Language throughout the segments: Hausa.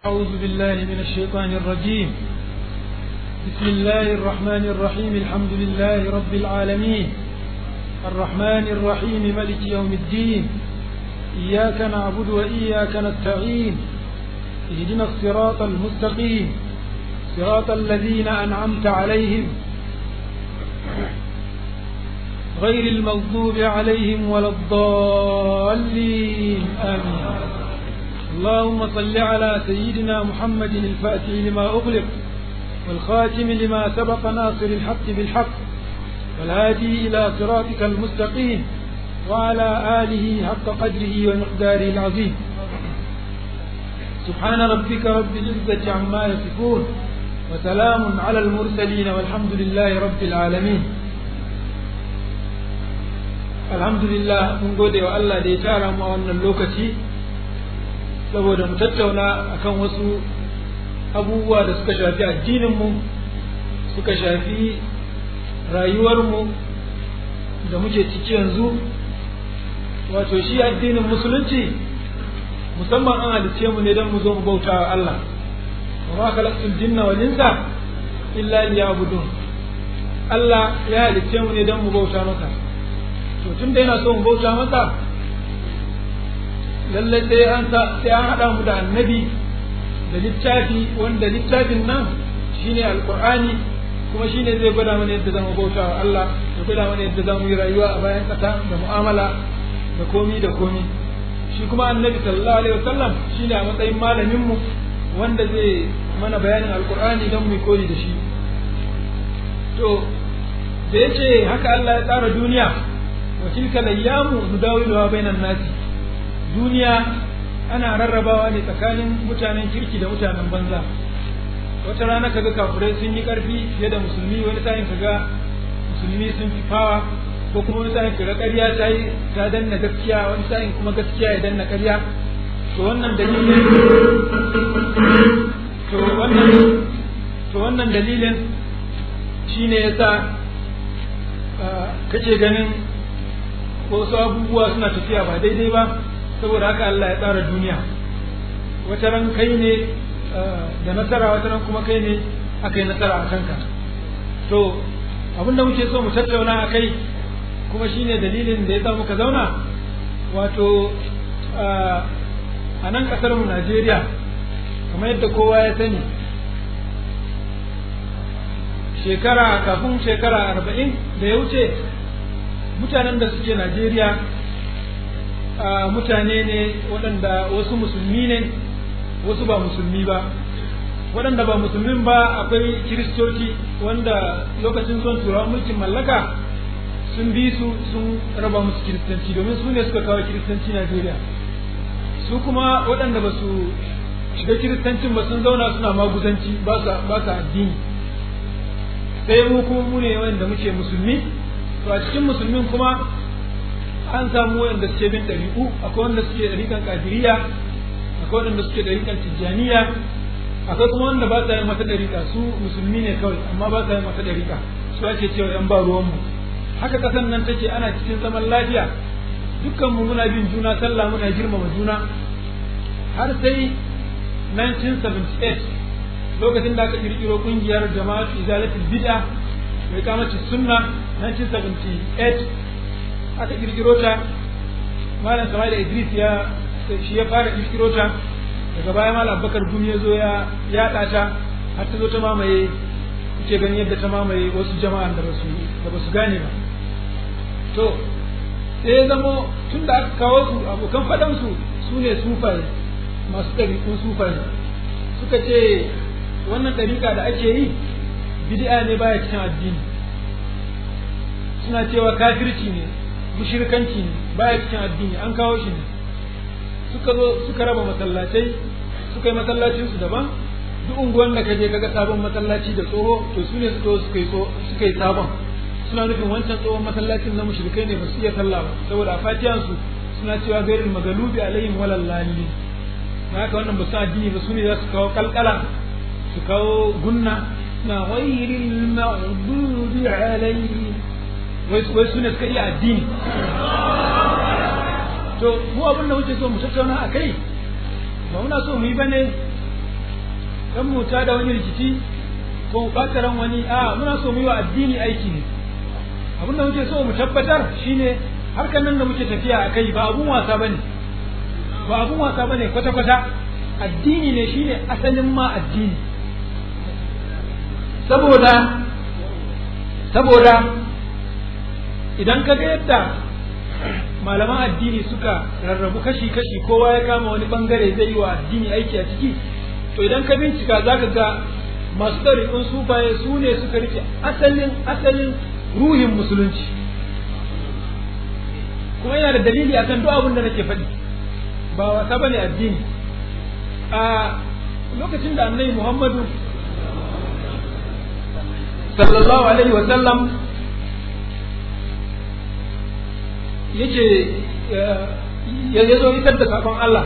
أعوذ بالله من الشيطان الرجيم بسم الله الرحمن الرحيم الحمد لله رب العالمين الرحمن الرحيم ملك يوم الدين إياك نعبد وإياك نستعين اهدنا الصراط المستقيم صراط الذين أنعمت عليهم غير المغضوب عليهم ولا الضالين آمين اللهم صل على سيدنا محمد الفاتح لما أغلق والخاتم لما سبق ناصر الحق بالحق والهادي إلى صراطك المستقيم وعلى آله حق قدره ومقداره العظيم سبحان ربك رب العزة عما يصفون وسلام على المرسلين والحمد لله رب العالمين alhamdulillah mun gode wa Allah da ya tara mu a wannan lokaci saboda mu tattauna akan wasu abubuwa da suka shafi addininmu suka shafi rayuwarmu da muke ciki yanzu wato shi addinin musulunci musamman an halicce mu ne don mu zo mu bauta wa Allah wa ma khalaqtul jinna wal insa illa liya'budun Allah ya halicce mu ne don mu bauta masa to tun da yana so mu bauta masa lallai sai an sa sai an haɗa mu da annabi da littafi wanda littafin nan shine alqur'ani kuma shine zai gwada mana yadda zamu bauta wa Allah ya gwada mana yadda zamu yi rayuwa a bayan ƙasa da mu'amala da komi da komi shi kuma annabi sallallahu alaihi wasallam shine a matsayin malamin mu wanda zai mana bayanin alqur'ani don mu koyi da shi to da yace haka Allah ya tsara duniya wa tilka layyamu nudawiluha bainan nasi duniya ana rarrabawa ne tsakanin mutanen kirki da mutanen banza wata rana kaga kafirai sun yi karfi fiye da musulmi wani sa'in kaga musulmi sun fi fawa ko kuma wani sa'in kaga ƙarya ta yi ta danna gaskiya wani sa'in kuma gaskiya ya danna ƙarya to wannan dalilin to wannan to wannan dalilin shine yasa kake ganin wasu abubuwa suna tafiya ba daidai ba saboda haka Allah ya tsara duniya wata ran kai ne da nasara wata ran kuma kai ne aka yi nasara a kanka to abinda muke so mu tattauna a kai kuma shine dalilin da ya sa muka zauna wato a nan kasar mu Najeriya kamar yadda kowa ya sani shekara kafin shekara arba'in da ya wuce mutanen da suke Najeriya mutane ne waɗanda wasu musulmi ne wasu ba musulmi ba waɗanda ba musulmin ba akwai kiristoci wanda lokacin son turawan mulkin mallaka sun bi su sun raba musu kiristanci domin su ne suka kawo kiristanci Najeriya su kuma waɗanda ba su shiga kiristancin ba sun zauna suna maguzanci ba sa addini sai mu kuma mu ne wanda muke musulmi to a cikin musulmin kuma an samu wanda suke bin ɗariƙu akwai wanda suke ɗariƙan ƙadiriya akwai wanda suke ɗariƙan tijjaniya akwai kuma wanda ba sa yin wata ɗariƙa su musulmi ne kawai amma ba sa yin wata ɗariƙa su ake cewa yan ba ruwanmu haka ƙasan nan take ana cikin zaman lafiya dukkan mu muna bin juna sallah muna girmama juna har sai 1978 lokacin da aka kirkiro kungiyar jama'atu izalatul bid'a mai kamacin sunna 1978 aka kirkiro ta malam Sama'il Idris ya shi ya fara kirkiro ta daga baya malam Abubakar Gumi ya zo ya yaɗa ta har ta zo ta mamaye kuke ganin yadda ta mamaye wasu jama'an da basu da basu gane ba to sai ya zamo tun da aka kawo su abokan faɗan su su ne sufaye masu ɗariƙun sufaye suka ce wannan ɗariƙa da ake yi bid'a ne baya cikin addini suna cewa kafirci ne mushirkanci ne baya cikin addini an kawo shi ne suka zo suka raba masallatai suka yi masallacin su daban duk unguwan da kaje kaga sabon masallaci da tsoho to su ne suka suka yi suka yi sabon suna nufin wancan tsohon masallacin na mushrikai ne ba su iya sallah ba saboda a fatiyan su suna cewa gairul magalubi alaihim walal lalin na haka wannan ba su addini ba su ne za su kawo kalkala su kawo gunna na ghairil maghdubi alaihim wai su ne suka iya addini to mu abin da muke so mu tattauna a kai ba muna so mu yi bane dan mu ta da wani rikici ko mu ɓata ran wani a muna so mu yi wa addini aiki ne abin da muke so mu tabbatar shine harkar nan da muke tafiya a kai ba abun wasa bane ba abun wasa bane kwata kwata addini ne shine asalin ma addini saboda saboda idan ka ga yadda malaman addini suka rarrabu kashi-kashi kowa ya kama wani bangare zai yi wa addini aiki a ciki to idan ka bincika za ka ga masu ɗariƙun sufaye su ne suka rike asalin asalin ruhin musulunci kuma yana da dalili akan duk abin da nake faɗi ba wasa ba ne addini a lokacin da annabi muhammadu sallallahu alaihi wa sallam yake ya zo isar da sakon Allah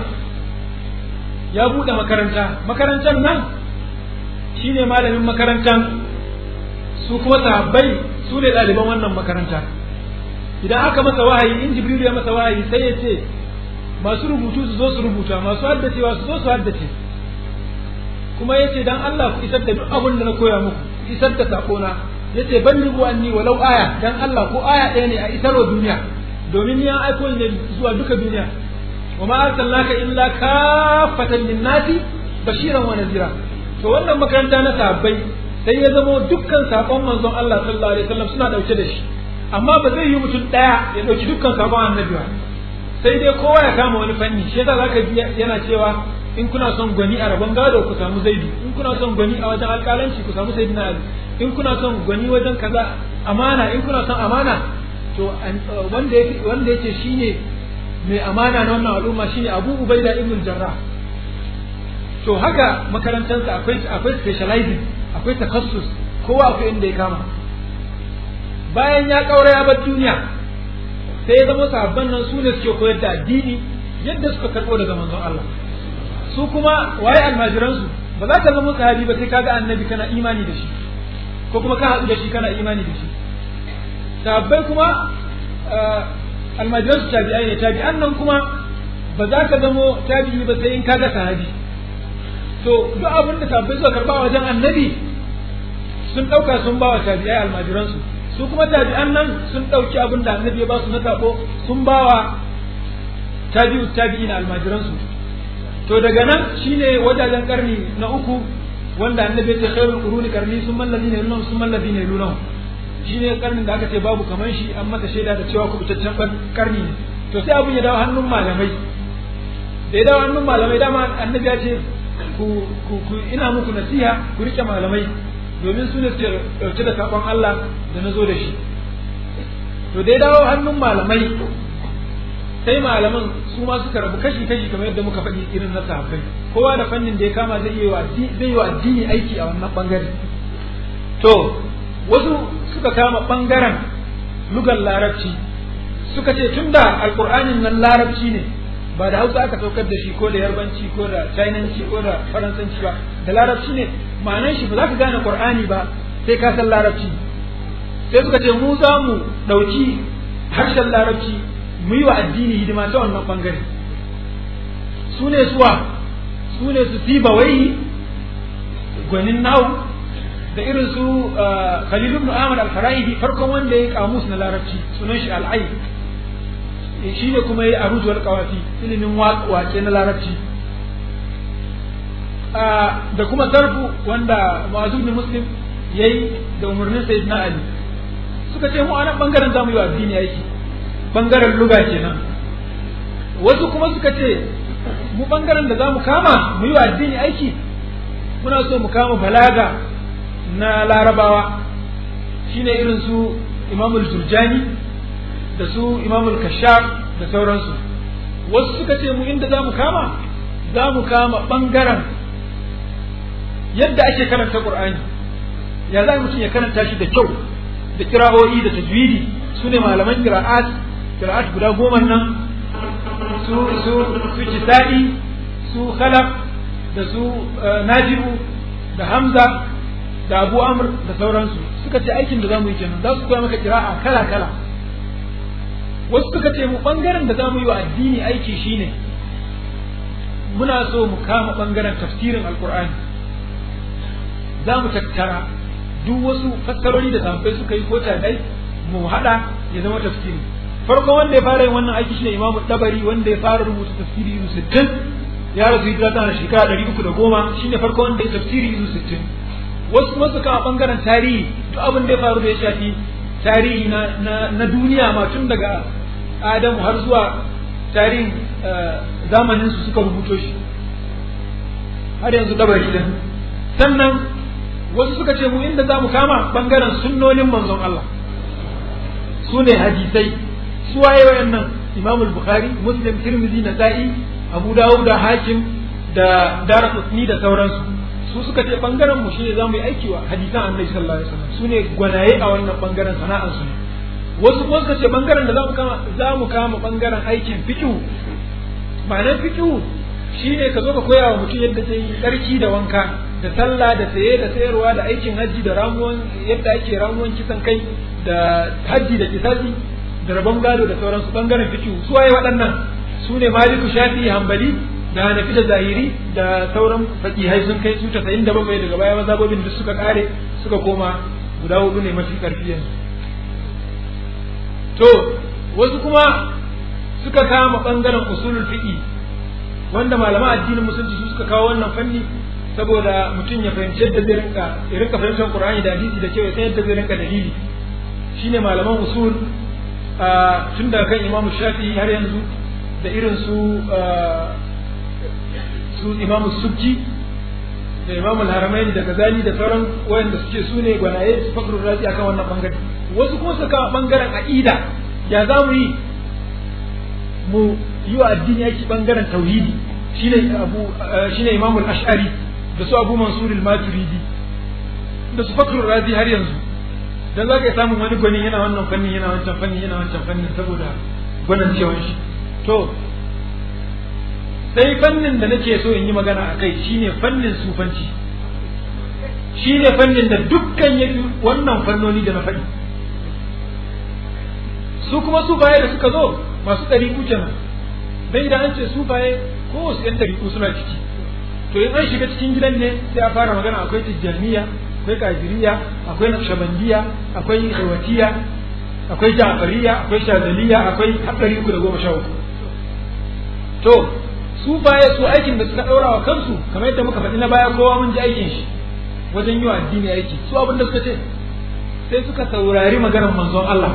ya buɗe makaranta makarantar nan shine malamin makarantar su kuma sahabbai su ne ɗaliban wannan makaranta idan aka masa wahayi in jibril ya masa wahayi sai ya ce masu rubutu su zo su rubuta masu haddacewa su zo su haddace kuma ya ce dan Allah ku isar da duk abin da na koya muku isar da sakona ya ce ban libu anni walau aya dan Allah ko aya ɗaya ne a isarwa duniya domin ni an aiko ne zuwa duka duniya wa ma arsalnaka illa kafatan linnasi bashiran wa nadira to wannan makaranta na sahabbai sai ya zama dukkan sakon manzon Allah sallallahu alaihi wasallam suna dauke da shi amma ba zai yi mutum daya ya dauki dukkan sakon annabi ba sai dai kowa ya kama wani fanni shi yasa zaka ji yana cewa in kuna son gwani a rabon gado ku samu zaidu in kuna son gwani a wajen alƙalanci ku samu sayyidina ali in kuna son gwani wajen kaza amana in kuna son amana to wanda yake wanda yake shine mai amana na wannan al'umma shine Abu Ubaida ibn Jarrah to haka makarantarsa akwai akwai specializing akwai takassus kowa akwai inda ya kama bayan ya kaura ya bar duniya sai ya zama sahabban nan su ne suke koyar da addini yadda suka karbo daga manzon Allah su kuma waye almajiransu ba za ka zama sahabi ba sai kaga annabi kana imani da shi ko kuma ka haɗu da shi kana imani da shi sahabbai kuma almajiran su tabi'ai ne tabi'an nan kuma ba za ka zamo tabi'i ba sai in kaga sahabi to duk abin da sahabbai suka karba wajen annabi sun ɗauka sun ba wa tabi'ai almajiran su su kuma tabi'an nan sun ɗauki abin da annabi ya ba su na sako sun ba wa tabi'u tabi'ina almajiran su to daga nan shine wajajen karni na uku wanda annabi ya ce khairul quruni karni sun mallabi ne lunan sun mallabi ne lunan shi ne karnin da aka ce babu kaman shi an masa shaida da cewa kubutaccen karni ne to sai abin ya dawo hannun malamai da ya dawo hannun malamai dama annabi ya ce ku ku ina muku nasiha ku rike malamai domin su ne su dauke da sakon Allah da na zo da shi to da ya dawo hannun malamai sai malaman su ma suka rabu kashi kashi kamar yadda muka faɗi irin na sahabbai kowa da fannin da ya kama zai yi wa zai yi wa addini aiki a wannan bangare to wasu suka kama ɓangaren lugar larabci suka ce tun da alƙur'anin nan larabci ne ba da hausa aka saukar da shi ko da yarbanci ko da chinanci ko da faransanci ba da larabci ne ma'anan shi ba za ka gane ƙur'ani ba sai ka san larabci sai suka ce mu za mu ɗauki harshen larabci mu yi wa addini hidima ta wannan ɓangare su ne suwa su ne su fi bawai gwanin nawu da irin su Khalil ibn Ahmad al-Faraibi farkon wanda ya kamus na larabci sunan shi al-Ayn shi ne kuma ya aruj wal qawafi ilimin waƙe na larabci da kuma sarfu wanda Mu'adh ibn Muslim yayi da umarnin Sayyidina Ali suka ce mu a nan bangaren zamu yi wa addini aiki bangaren luga kenan wasu kuma suka ce mu bangaren da zamu kama mu yi wa addini aiki muna so mu kama balaga na larabawa shine irin su imamul jurjani da su imamul kashaf da sauransu wasu suka ce mu inda za mu kama za mu kama ɓangaren yadda ake karanta ƙur'ani ya za mutum ya karanta shi da kyau da kira'o'i da tajwidi su ne malaman kira'at kira'at guda goma nan su su su kisa'i su khalaf da su najibu da hamza da abu amr da sauransu suka ce aikin da zamu yi kenan za su koya maka kira'a kala kala wasu suka ce mu bangaren da zamu yi wa addini aiki shine muna so mu kama bangaren tafsirin alqur'ani za mu tattara duk wasu fassarori da sahabbai suka yi ko tabi'ai mu hada ya zama tafsiri farkon wanda ya fara yin wannan aiki shine imamu dabari wanda ya fara rubuta tafsiri izu sittin ya rasu hijira tana shekara ɗari uku da goma shine farkon wanda ya tafsiri izu sittin wasu kuma suka a bangaren tarihi duk abin da ya faru da ya shafi tarihi na, na, na duniya ma tun daga adamu har zuwa tarihin zamanin su suka rubuto shi har yanzu dabari din sannan wasu suka ce mu inda za mu kama bangaren sunnonin manzon Allah su ne hadisai su waye wayannan Imam Bukhari Muslim Tirmidhi Nasa'i Abu Dawud da Hakim da Daraqutni da sauransu su suka ce bangaren mu shine zamu yi aiki wa hadisan Annabi sallallahu alaihi wasallam su ne gwanaye a wannan bangaren sana'ar su ne wasu kuma suka ce bangaren da zamu kama zamu kama bangaren aikin fiqh ma'anar fiqh shine ka zo ka koya wa mutum yadda zai yi tsarki da wanka da sallah da saye da sayarwa da aikin hajji da ramuwan yadda ake ramuwan kisan kai da hajji da kisasi da rabon gado da sauransu bangaren fikihu su waye waɗannan su ne maliku shafi hambali da hanafi da zahiri da sauran fakihai sun kai su tasa'in da bakwai daga baya mazhabobin duk suka kare suka koma guda hudu ne mafi karfi yanzu to wasu kuma suka kama bangaren usulul fiqi wanda malaman addinin musulunci su suka kawo wannan fanni saboda mutum ya fahimci yadda zai rinka ya rinka fahimtar Qur'ani da hadisi da cewa sai yadda zai rinka dalili shine malaman usul tun daga kan Imam Shafi'i har yanzu da irin su su Imam Subki da Imam Al-Haramain da Ghazali da sauran wayanda suke su ne gwanaye su fakrul razi akan wannan bangare wasu kuma suka bangaren aqida ya za mu yi mu yi wa addini yake bangaren tauhidi shine abu shine Imam Al-Ash'ari da su Abu Mansur Al-Maturidi da su Fakrul Razi har yanzu dan zaka iya samun wani gwani yana wannan fanni yana wancan fanni yana wancan fanni saboda gwanin cewa shi to sai fannin da nake so in yi magana a kai shine fannin sufanci shine fannin da dukkan yafi wannan fannoni da na faɗi su kuma sufaye da suka zo masu ɗari kenan dan idan an ce sufaye ko wasu yan ɗari suna ciki to in an shiga cikin gidan ne sai a fara magana akwai tijjaniya akwai kajiriya akwai naqshbandiya akwai khawatiya akwai ja'fariya akwai shazaliya akwai haɗari uku da goma sha uku to su baya su aikin da suka ɗaura wa kansu kamar yadda muka faɗi na baya kowa mun ji aikin shi wajen yi wa addini aiki su abin da suka ce sai suka saurari maganar manzon Allah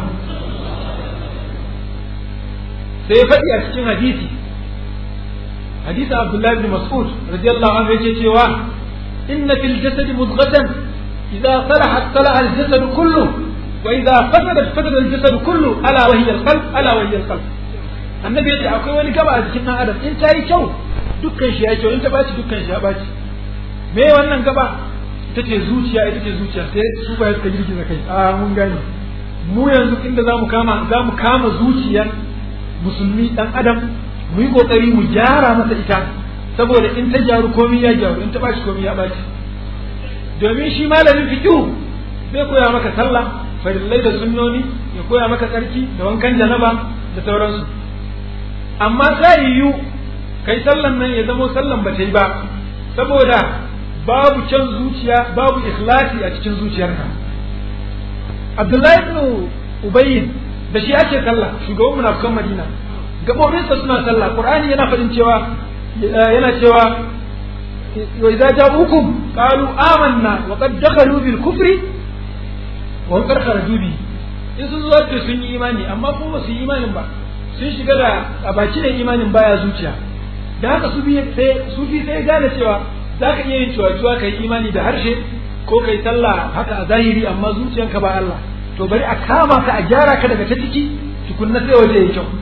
sai faɗi a cikin hadisi hadisi Abdullah ibn Mas'ud radiyallahu anhu yake cewa inna fil jasadi mudghatan idza salahat salaha al jasad kullu wa idza fasadat fasada al jasad kullu ala wa hiya al qalb ala wa hiya al qalb annabi yace akwai wani gaba a jikin dan adam in ta yi kyau dukkan shi ya kyau in ta baci dukkan shi ya baci me wannan gaba ita ce zuciya ita ce zuciya sai su ba suka girgiza kai a mun gane mu yanzu inda zamu kama zamu kama zuciyar musulmi dan adam mu yi kokari mu gyara masa ita saboda in ta gyaru komai ya gyaru in ta bashi komai ya bashi domin shi malamin fiqh zai koya maka sallah farillai da sunnoni ya koya maka tsarki da wankan janaba da sauransu amma ta yiwu kai sallan nan ya zamo sallan ba ta yi ba saboda babu can zuciya babu ikhlasi a cikin zuciyarka Abdullahi ibn Ubayyin da shi ake sallah shugaban munafikan Madina gabobinsa suna sallah Qur'ani yana faɗin cewa yana cewa wa idza ja'ukum qalu amanna wa qad dakhalu bil kufri wa qad kharaju bi in sun zo da sun yi imani amma kuma ba su yi imanin ba sun shiga da a baki da imanin baya zuciya da haka su biye sai su bi sai gane cewa zaka iya yin cewa ka yi imani da harshe ko kai sallah haka a zahiri amma zuciyanka ba Allah to bari a kama ka a gyara ka daga ta ciki tukunna sai waje ya kyau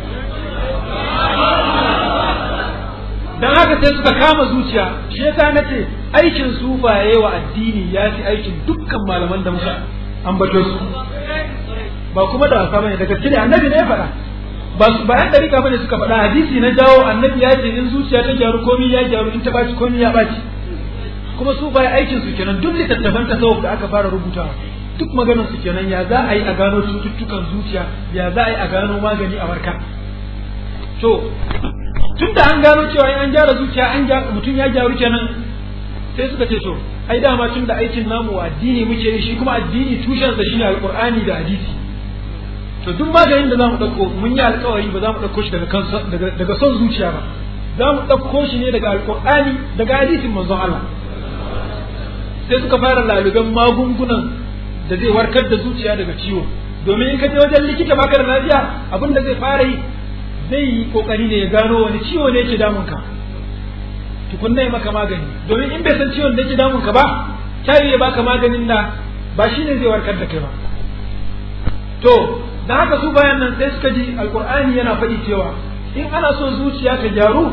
dan haka sai suka kama zuciya shi yasa nace aikin sufaye wa addini ya fi aikin dukkan malaman da muka ambato su ba kuma da wasa bane da gaske ne annabi ne ya faɗa ba su bayan dariƙa bane suka faɗa hadisi na jawo annabi ya ce in zuciya ta gyaru komai ya gyaru in ta baci komai ya baci kuma su baya aikin su kenan duk littattafan tasawuf da aka fara rubutawa duk maganar su kenan ya za a yi a gano cututtukan zuciya ya za a yi a gano magani a warka to tun da an gano cewa in an gyara zuciya an mutum ya gyaru kenan sai suka ce to ai dama tun da aikin namu addini muke yi shi kuma addini tushensa shine alqur'ani da hadisi to duk maganin da zamu dauko mun yi alkawari ba za mu dauko shi daga kansa daga daga son zuciya ba za mu dauko shi ne daga alqur'ani daga hadisin manzon Allah sai suka fara lalugan magungunan da zai warkar da zuciya daga ciwo domin in ka je wajen likita baka da lafiya abin da zai fara yi zai yi kokari ne ya gano wani ciwo ne yake damun ka tukunna ya maka magani domin in bai san ciwon da yake damun ka ba ta ya baka maganin da ba shine zai warkar da kai ba to da haka su bayan nan sai suka ji alkur'ani yana faɗi cewa in ana so zuciya ta gyaru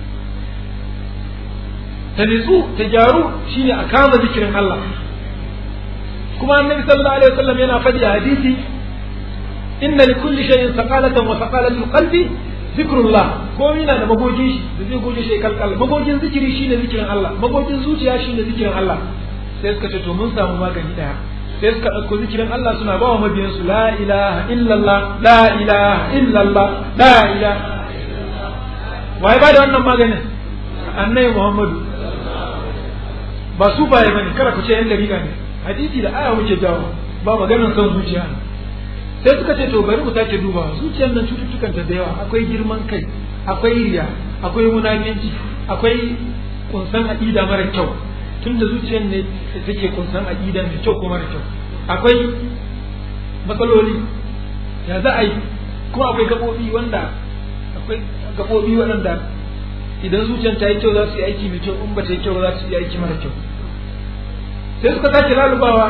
ta nitsu ta gyaru shine a kama zikirin Allah kuma annabi sallallahu alaihi wasallam yana faɗi a hadisi inna li kulli shay'in saqalatan wa saqalatul qalbi zikrullah ko yana da magogin shi da zai goge shi kalkal magogin zikiri shine zikirin Allah magogin zuciya shine zikirin Allah sai suka ce to mun samu magani daya sai suka ɗauko zikirin Allah suna ba wa mabiyansu la ilaha illallah la ilaha illallah la ilaha waye ba da wannan maganin annabi Muhammadu ba su baye bane kada ku ce yan dariƙa ne hadisi da aya muke jawo ba maganar son zuciya sai suka ce to bari mu sake duba zuciyar nan cututtukan ta da yawa akwai girman kai akwai riya akwai munafici akwai kunsan aqida mara kyau tunda zuciyar ne take kunsan aqida mai kyau ko mara kyau akwai matsaloli ya za a yi kuma akwai gabobi wanda akwai gabobi waɗanda idan zuciyar ta yi kyau za su yi aiki mai kyau in ba ta yi kyau za su yi aiki mara kyau sai suka sake lalubawa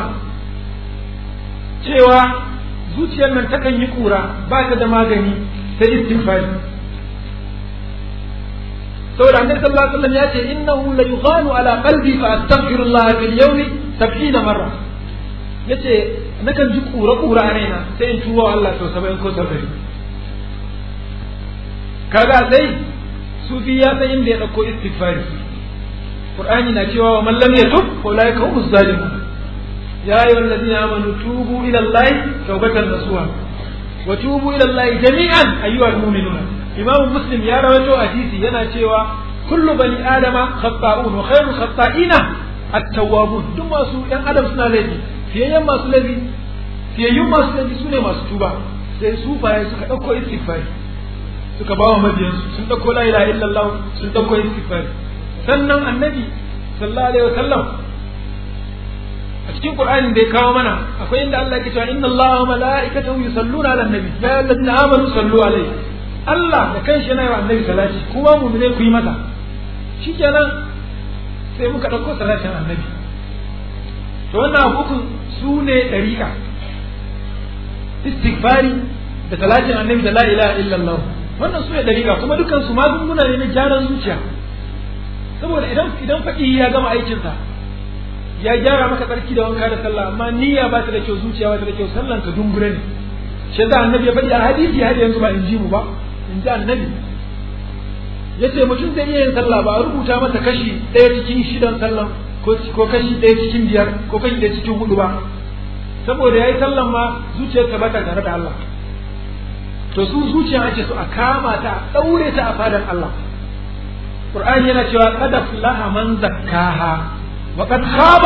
cewa zuciyar nan takan yi kura ba ta da magani sai istighfari saboda annabi sallallahu alaihi wasallam ya ce innahu la yughanu ala qalbi fa astaghfirullah fil yawmi 70 marra yace nakan ji kura kura a raina sai in tuwo Allah sau 70 ko 70 kaga sai sufi ya san inda ya dauko istighfari qur'ani na cewa wa man lam yatub fa ulaika humus zalimun يا أيها الذين آمنوا توبوا إلى الله توبة نصوحا وتوبوا إلى الله جميعا أيها المؤمنون إمام مسلم يا رواه حديثي ينا شيوا كل بني آدم خطاؤون وخير الخطائين التوابون دم سو ين آدم سنا لذي في يوم ما سو لذي في يوم ما سو لذي سنة ما سو sai su baya suka ɗauko istighfari suka ba wa mabiyansu sun ɗauko la ilaha illallah sun ɗauko istighfari sannan annabi sallallahu alaihi wasallam a cikin Qur'anin da ya kawo mana akwai inda Allah ke cewa inna Allaha wa mala'ikatahu yusalluna 'alan nabi ya ayyuhallazina amanu sallu alaihi Allah da kanshi yana yi wa annabi salati kuma mu'mine ku yi masa shikenan sai muka dauko salatin annabi to wannan abubuwan su ne dariƙa istighfari da salatin annabi da la ilaha illallah wannan su ne dariƙa kuma dukan su magunguna ne na gyaran zuciya saboda idan idan faɗi ya gama aikinsa ya gyara maka tsarki da wanka da sallah amma niyya ba ta da kyau zuciya ba ta da kyau sallan ka dungure ne shi yasa annabi ya faɗi a hadisi har yanzu ba in ji mu ba in ji annabi yace mutum zai iya yin sallah ba a rubuta masa kashi ɗaya cikin shidan sallan ko kashi ɗaya cikin biyar ko kashi ɗaya cikin hudu ba saboda yayi sallan ma zuciyarsa ba ta tare da Allah to su zuciya ake so a kama ta a ɗaure ta a fadar Allah Qur'ani yana cewa qad aflaha man zakkaha وقد خاب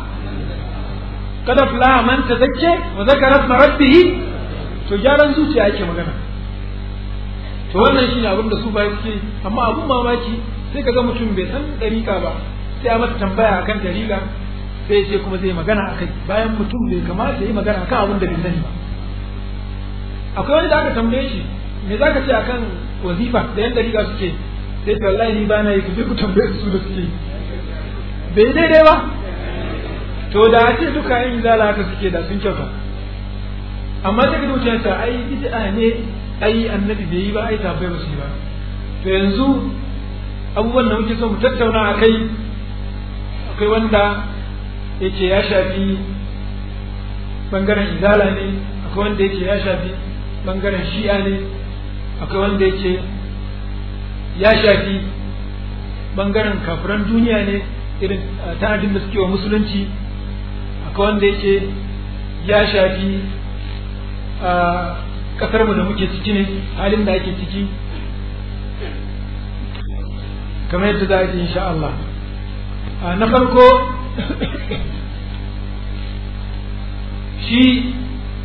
قد افلح من تزكى وذكر اسم ربه to gyaran zuciya yake magana to wannan shine abin da su ba suke amma abun mamaki sai kaga mutum bai san dariƙa ba sai a masa tambaya akan dariƙa sai ya ce kuma zai magana akai bayan mutum bai kamata ya yi magana akan abin da bai sani ba akwai wani da aka tambaye shi me zaka ce akan wazifa da yan dariƙa suke sai to wallahi ni ba na yi ku je ku tambaye su da suke bai daidai ba to da a ce duka yin zala haka suke da sun kyauta amma ta ga zuciya ta ai bid'a ne ai annabi bai yi ba ai tabbai ba su yi ba to yanzu abubuwan da muke so mu tattauna a kai akwai wanda yake ya shafi bangaren izala ne akwai wanda yake ya shafi bangaren shi'a ne akwai wanda yake ya shafi bangaren kafiran duniya ne irin tanadin da suke wa musulunci akwai wanda yake ya shafi a kasarmu da muke ciki ne halin da ake ciki kamar yadda za a yi insha Allah na farko shi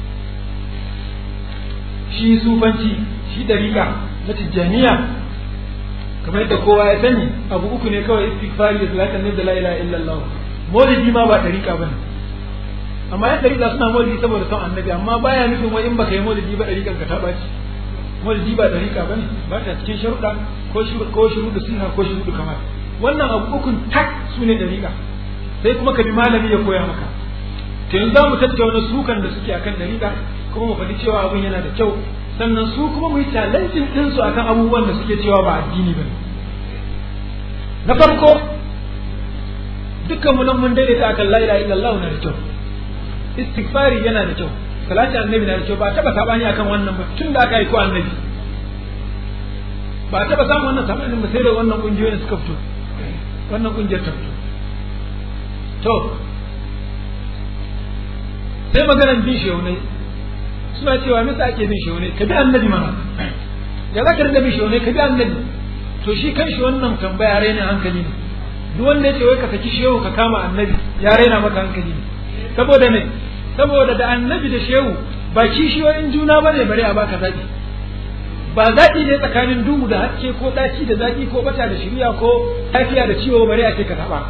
shi sufanci shi dariƙa na tijjaniya kamar yadda kowa ya sani abu uku ne kawai istighfari da salatan nabi da la ilaha illallah maulidi ma ba dariƙa bane amma yan dariƙa suna maulidi saboda son annabi amma baya nufin wai in baka yi maulidi ba dariƙan ka ta baci maulidi ba dariƙa bane ba ta cikin sharuɗa ko ko shuruɗu sunna ko shuruɗu kamar wannan abu ukun tak su ne dariƙa sai kuma ka bi malami ya koya maka to yanzu za mu tattauna sukan da suke akan dariƙa kuma mu faɗi cewa abin yana da kyau sannan su kuma mu yi challenging din su akan abubuwan da suke cewa ba addini bane na farko dukkan mu nan mun daidaita akan la ilaha illallah na da kyau istighfari yana da kyau salati annabi na da kyau ba taba sabani akan wannan ba tun da aka yi ko annabi ba taba samun wannan sabanin ba sai da wannan kungiyoyin suka fito wannan kungiyar ta fito to sai maganar bin shehunai suna cewa misa ake bin shehunai ka bi annabi mana da za ka rinda bin shehunai ka bi annabi to shi kan shi wannan tambaya raina hankali ne duk wanda ya ce wai ka saki shehu ka kama annabi ya raina maka hankali ne saboda me saboda da annabi da shehu ba kishiyoyin juna ba ne bare a baka zaɓi ba zaɓi ne tsakanin duhu da haske ko ɗaci da zaƙi ko bata da shirya ko lafiya da ciwo bare a ce ka taɓa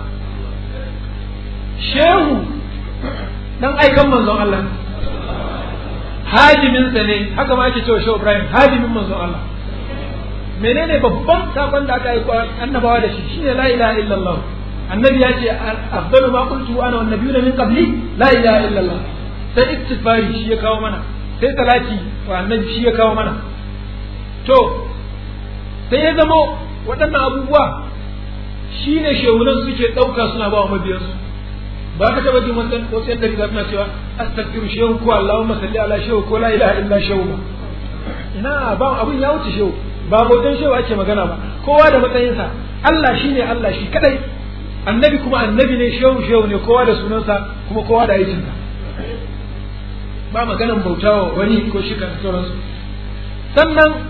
shehu dan aikan manzon Allah hajiminsa ne haka ma ake cewa shehu Ibrahim hajimin manzon Allah menene babban sakon da aka aiko annabawa da shi shine la ilaha illallah annabi ya ce afdalu ma qultu ana wan nabiyuna min qabli la ilaha illallah sai ittifari shi ya kawo mana sai salati wa annabi shi ya kawo mana to sai ya zamo waɗannan abubuwa shine shehunan suke ɗauka suna ba wa mabiyansu ba ka taba jin wannan wasu yadda riga suna cewa astaghfiru shehu ko allahumma salli ala shehu ko la ilaha illa shehu ba ina ba abun ya wuce shehu ba bautan shehu ake magana ba kowa da matsayinsa Allah shine Allah shi kadai annabi kuma annabi ne shehu shehu ne kowa da sunansa kuma kowa da aikinsa ba maganan bautawa wani ko shi kan sauransu sannan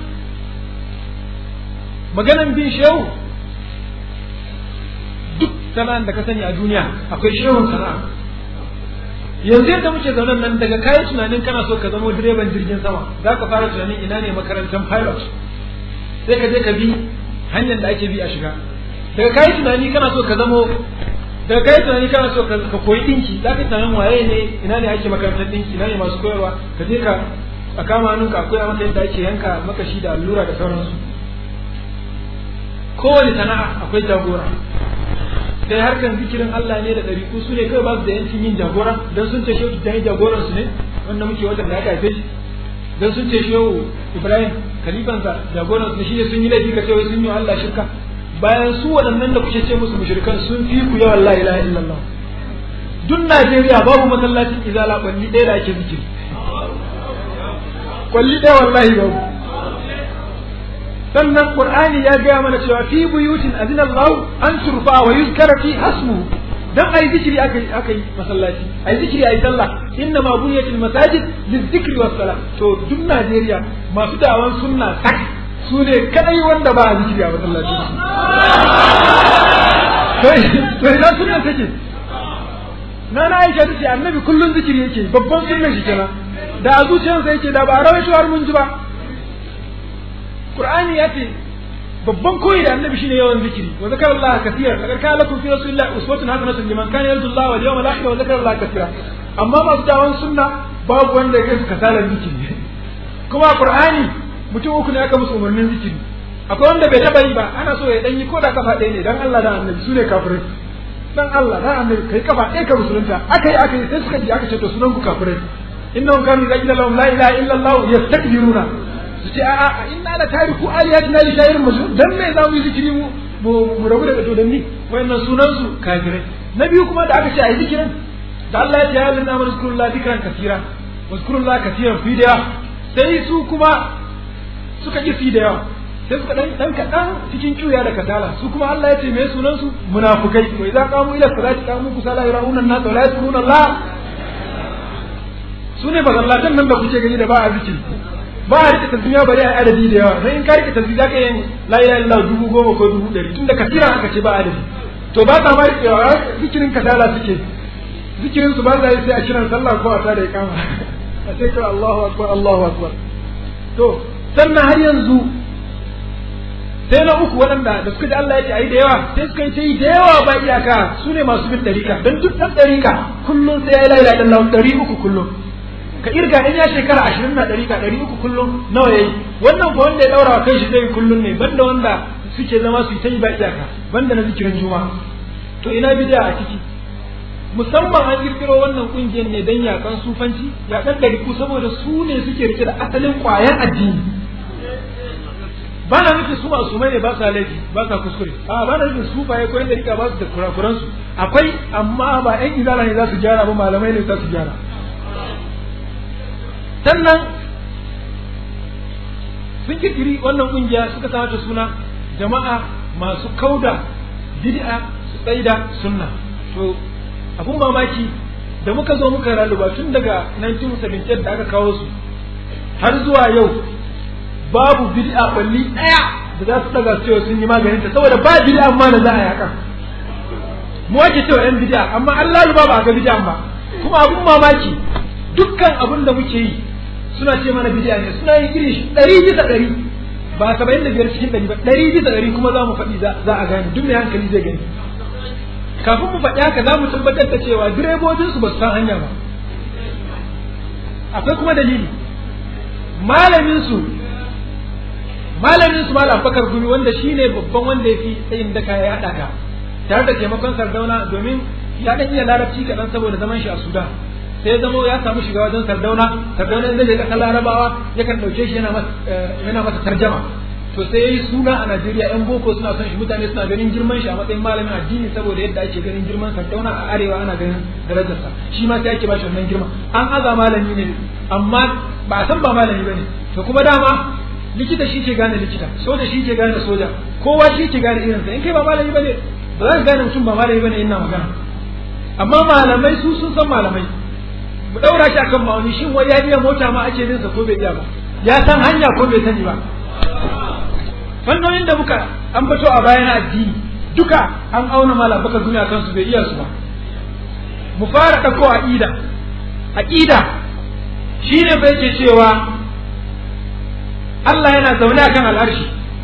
maganan bin shehu duk sana'an da ka sani a duniya akwai shehun sana'a yanzu yadda muke zaune nan daga kayan tunanin kana so ka zama direban jirgin sama za ka fara tunanin ina ne makarantar pilot sai ka je ka bi hanyar da ake bi a shiga daga kayan tunani kana so ka zamo daga kayan tunani kana so ka koyi dinki za ka tunanin waye ne ina ne ake makarantar dinki ina ne masu koyarwa ka je ka a kama hannunka akwai maka yadda ake yanka makashi da allura da sauransu kowane sana'a akwai jagora sai harkan zikirin Allah ne da ɗariƙu su ne kawai ba su da yancin yin jagora don sun ce shehu tijjani jagoran su ne wanda muke watan da aka haife shi don sun ce shehu Ibrahim kalifansa jagoran su ne shine sun yi laifi ka ce wai sun yi Allah shirka bayan su waɗannan da kuke ce musu mushrikan sun fi ku yawan la ilaha illallah duk Najeriya babu masallacin izala kwalli ɗaya da ake zikiri kwalli ɗaya wallahi babu sannan qur'ani ya gaya mana cewa fi buyutin azina Allah an turfa wa yuzkara fi hasmu dan ayi zikiri akai akai masallaci ayi zikiri ayi sallah inna ma bunyatil masajid lizikri was salah to duk Najeriya masu da'awan sunna sak su ne kadai wanda ba a zikiri a masallaci to to ina sunna take na na Aisha tace annabi kullun zikiri yake babban sunnan shi kenan da a zuciyarsa yake da ba a rawaito har mun ji ba Qur'ani ya ce babban koyi da annabi shine yawan zikiri wa zakara Allah kaseera laqad kana lakum fi rasulillahi uswatun hasanatun liman kana yarju Allah wal yawmal akhir wa zakara Allah kaseera amma masu dawon sunna babu wanda ya kai kasalan zikiri kuma Qur'ani mutum uku ne aka musu umarnin zikiri akwai wanda bai taba yi ba ana so ya dan yi ko da kafa ɗaya ne dan Allah da annabi sune kafirai dan Allah dan annabi kai kafa ɗaya ka musulunta akai akai sai suka ji aka ce to sunan ku kafirai innahum kanu yaqulu lahum la ilaha illa Allah yastakbiruna su ce a'a inna la tariku alihatina li sha'irin majnun dan me za mu yi zikiri mu mu rabu da dodanni wayannan sunan su kafirai na biyu kuma da aka ce ayi zikirin da Allah ya ce ya lana mana zikrullah zikran kasira wa zikrullah kasiran fi da yawa sai su kuma suka ki fi da yawa sai suka dan dan kadan cikin cuya da kasala su kuma Allah ya ce me sunan su munafikai wa idza qamu ila salati qamu kusala yarauna an-nas wa la yadhkuruna Allah sune bazallatan nan da kuke gani da ba a zikiri ba a rike tasbiya bari a adadi da yawa sai in ka rike tasbiya zaka yin la ilaha illallah dubu goma ko dubu ɗari tunda kasira aka ce ba adadi to ba ta ma riƙewa zikirin kasala suke zikirin su ba za yi sai a kiran sallah ko a tada ikama a sai kira Allahu akbar Allahu akbar to sannan har yanzu sai na uku waɗanda da suka ji Allah ya ce ayi da yawa sai suka yi ta yi da yawa ba iyaka su ne masu bin ɗarika don duk ɗan ɗarika kullum sai ya yi laila ɗan ɗari uku kullum ka irga in ya shekara ashirin na ɗarika ɗari uku kullum nawa ya yi wannan ko wanda ya ɗaura wa kai shi zai kullum ne banda wanda suke zama su yi ta yi ba iyaka banda na zikirin juma'a to ina bidiya a ciki musamman an kirkiro wannan kungiyar ne don yakan sufanci yakan ɗariku saboda su ne suke rike da asalin ƙwayan addini ba na nufin su masu mai ne ba sa laifi ba sa kuskure a ba na nufin su ba ya koyar da rika ba su da kurakuran su akwai amma ba ƴan izala ne za su gyara ba malamai ne za su gyara sannan sun kirkiri wannan kungiya suka sa mata suna jama'a masu kauda bid'a su tsaida sunna to abun mamaki da muka zo muka raluba tun daga 1978 da aka kawo su har zuwa yau babu bid'a balli daya da za su daga cewa sun yi maganin ta saboda ba bid'a amma da za a yaka mu ake cewa yan bid'a amma Allah ba ba ga bid'a ba kuma abun mamaki dukkan abun da muke yi suna ce mana bid'a ne suna yin iri ɗari bisa ɗari ba saba'in da biyar cikin ɗari ba ɗari bisa ɗari kuma za mu faɗi za a gane duk mai hankali zai gani kafin mu faɗi haka za mu tabbatar da cewa direbobinsu ba su san hanya ba akwai kuma dalili malaminsu malaminsu malam bakar gumi wanda shine babban wanda ya fi tsayin daka ya haɗa ka tare da taimakon sardauna domin ya ɗan iya larabci kaɗan saboda zaman shi a sudan sai ya zama ya samu shiga wajen sardauna sardauna zai je ƙasar larabawa yakan ɗauke shi yana masa tarjama to sai yayi suna a Najeriya yan boko suna son shi mutane suna ganin girman shi a matsayin malamin addini saboda yadda ake ganin girman Sardauna a arewa ana ganin darajarsa shi ma sai ake ba shi wannan girma an aza malami ne amma ba a san ba malami bane to kuma dama likita shi ke gane likita soja shi ke gane soja kowa shi ke gane irinsa in kai ba malami bane ba za ka gane mutum ba malami bane ina magana amma malamai su sun san malamai mu daura shi akan ma'auni shin wai ya iya mota ma ake bin sa ko bai iya ba ya san hanya ko bai sani ba fannonin da muka an fito a bayan addini duka an auna malam baka duniya kansu bai iya su ba mu fara ɗauko aqida aqida shine bai ke cewa Allah yana zaune akan al'arshi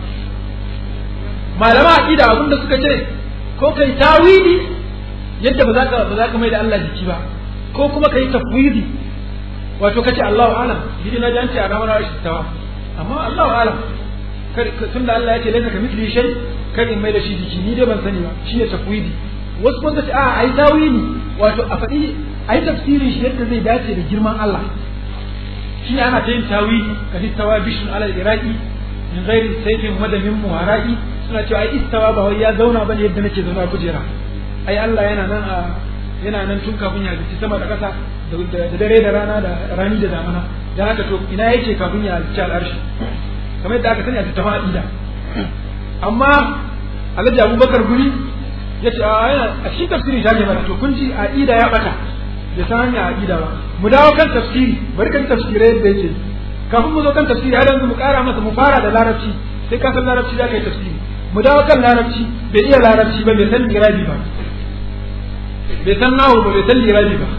malama aqida abinda suka ce ko kai tawili yadda ba za ka ba za ka mai da Allah jiki ba ko kuma kai tafwidi wato kace Allahu alam bidi na janci a ramar arshi tawa amma Allahu alam tunda Allah ya ce laisa ka mithli shay kar in mai da shi jiki ni dai ban sani ba shine tafwidi wasu kuma ce a ai tawili wato a faɗi ai tafsirin shi yadda zai dace da girman Allah shi ana ta yin tawili ka istawa bishun ala iraqi min ghairi sayfin madamin muharaqi suna cewa ai istawa ba wai ya zauna bane yadda nake zauna kujera ai Allah yana nan a yana nan tun kafin ya halicci sama da ƙasa da dare da rana da rani da damana dan haka to ina yake kafin ya halicci al'arshi kamar yadda aka sani a tattafa aqida amma alhaji abubakar guri ya ce a cikin tafsirin shi mana to kun ji aqida ya bata bai san hanya aqida ba mu dawo kan tafsiri bari kan tafsirai yadda yake kafin mu zo kan tafsiri har yanzu mu kara masa mu fara da larabci sai ka san larabci za ka yi tafsiri mu dawo kan larabci bai iya larabci ba bai san lirabi ba bai san nahu ba bai san lirabi ba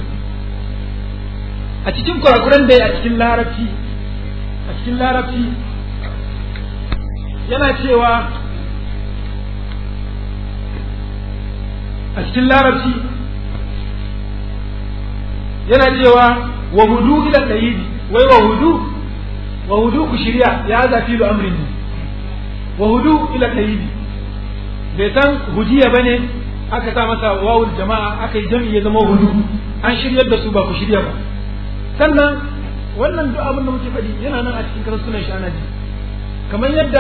a cikin kurakuran da a cikin larabci a cikin larabci yana cewa a cikin larabci yana cewa wa hudu ila tsayibi wai wa hudu wa hudu ku shirya ya zafi da amrin ne wa hudu ila tsayibi bai san hujiya bane aka sa masa wawul jama'a aka yi jami'i ya zama hudu an shiryar da su ba ku shirya ba sannan wannan duk abin da muke faɗi yana nan a cikin karasunan shi ana ji kamar yadda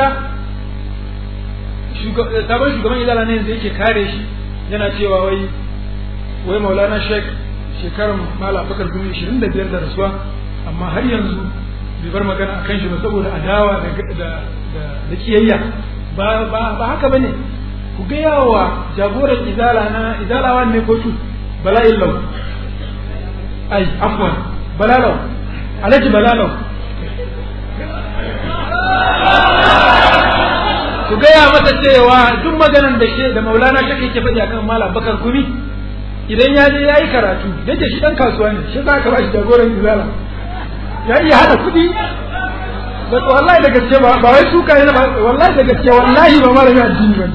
sabon shugaban izala ne yanzu yake kare shi yana cewa wai wai maulana sheik shekarar mala bakar gumi ishirin da biyar da rasuwa amma har yanzu bai bar magana a kan shi ba saboda adawa da kiyayya ba haka ba ne ku gaya wa jagoran izala na izalawa ne ko tu bala'in lau ai afwan balalau alhaji balalau su gaya masa cewa duk maganan da shi da maulana shaka yake faɗi akan malam bakar gumi idan ya je ya yi karatu yake shi ɗan kasuwa ne shi za ka ba shi jagoran izala ya iya haɗa kuɗi wallahi da gaske ba ba wai suka ne ba wallahi da gaske wallahi ba malami addini ba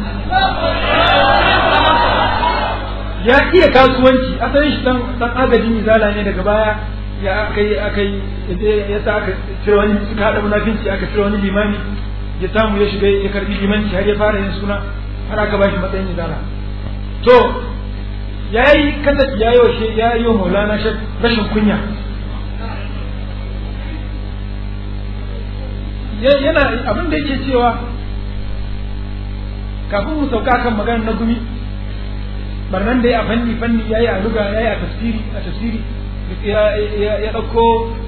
ya iya kasuwanci asalin shi dan dan agajin izala ne daga baya ya akai akai ya sa aka cire wani suka hada munafinci aka cire wani limami ya samu ya shiga ya karbi limanci har ya fara yin suna har aka bashi matsayin izala to yayi kada ya yi wa ya yi wa maulana rashin kunya yana abin da yake cewa kafin mu sauka kan magana na gumi barnan da ya a fanni fanni yayi a luga yayi a tafsiri a tafsiri ya dauko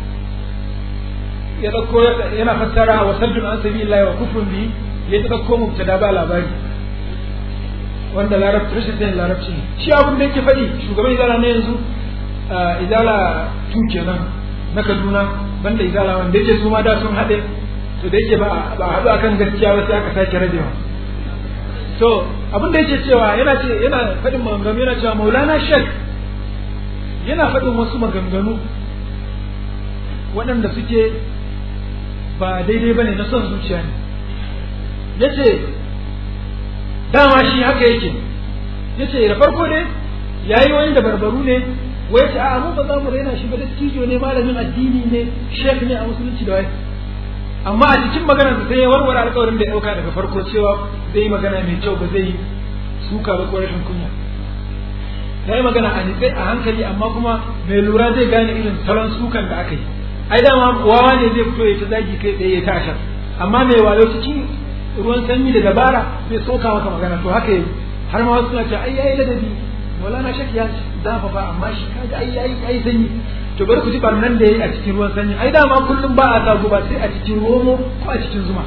ya dauko yana fassara wa saddun an sabilillahi wa kufrun bi ya dauko mubtada ba labari wanda larabci rashin sanin larabci ne shi abin da yake faɗi shugaban izala na yanzu izala tu kenan na kaduna banda izala wanda yake su ma da sun haɗe to da yake ba a haɗu akan gaskiya ba sai aka sake rabewa to abin da yake cewa yana ce yana faɗin maganganu yana cewa maulana shek yana faɗin wasu maganganu waɗanda suke ba daidai ba ne na son zuciya ne ya ce dama shi haka yake ya ce da farko ne ya yi wani da barbaru ne wai ce a mu ba za mu raina shi ba dattijo ne malamin addini ne shek ne a musulunci da wai amma a cikin maganar sai ya warware alƙawarin da ya ɗauka daga farko cewa zai yi magana mai kyau ba zai suka ba ko rashin kunya ya yi magana a nitsai a hankali amma kuma mai lura zai gane irin salon sukan da aka yi ai dama wawa ne zai fito ya ta zagi kai tsaye ya ta ashar amma mai wayo cikin ruwan sanyi da dabara zai soka maka magana to haka yi har ma wasu suna cewa ai yayi ladabi Maulana Shek ya zafafa amma shi kaga ai yayi ai sanyi to bari ku ji barnan da yayi a cikin ruwan sanyi ai dama kullum ba a sa guba sai a cikin romo ko a cikin zuma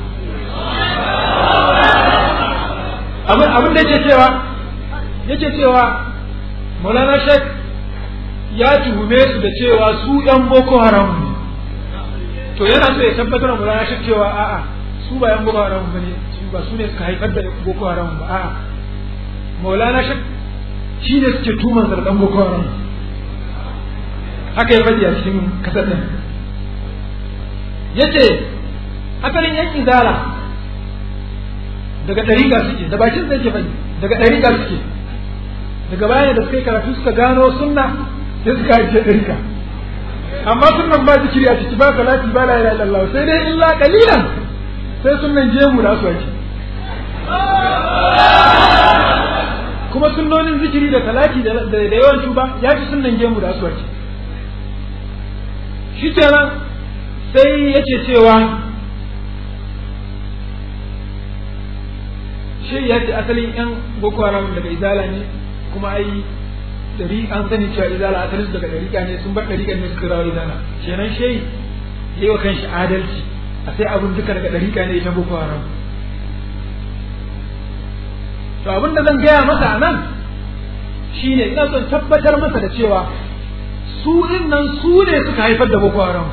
abin abin da yake cewa yake cewa Maulana Shek ya tuhume su da cewa su yan Boko Haram ne to yana so ya tabbatar da Maulana Shek cewa a'a su ba yan Boko Haram bane su ba su ne suka haifar da Boko Haram ba a'a Maulana Shek shi ne suke tuman zardan Boko Haram haka ya faɗi a cikin kasar ɗin yace asalin yan izala daga ɗariƙa suke da bakin sai ke faɗi daga ɗariƙa suke daga baya da suka yi karatu suka gano sunna sai suka ajiye ɗariƙa amma sunnan ba zikiri a ciki ba salati ba la ilaha illallah sai dai illa qalilan sai sunnan jemu da su ake kuma sunnonin zikiri da salati da yawan tuba ya fi sunnan gemu da su ake shi kenan sai yake cewa shi ya ce asalin yan boko haram daga izala ne kuma ai dari an sani cewa izala asalin daga dariƙa ne sun bar dariƙa ne suka rawa izala kenan shi yi wa kanshi adalci a sai abin duka daga dariƙa ne ita boko haram to abin da zan gaya masa a nan shine ina son tabbatar masa da cewa su nan su ne suka haifar da boko haram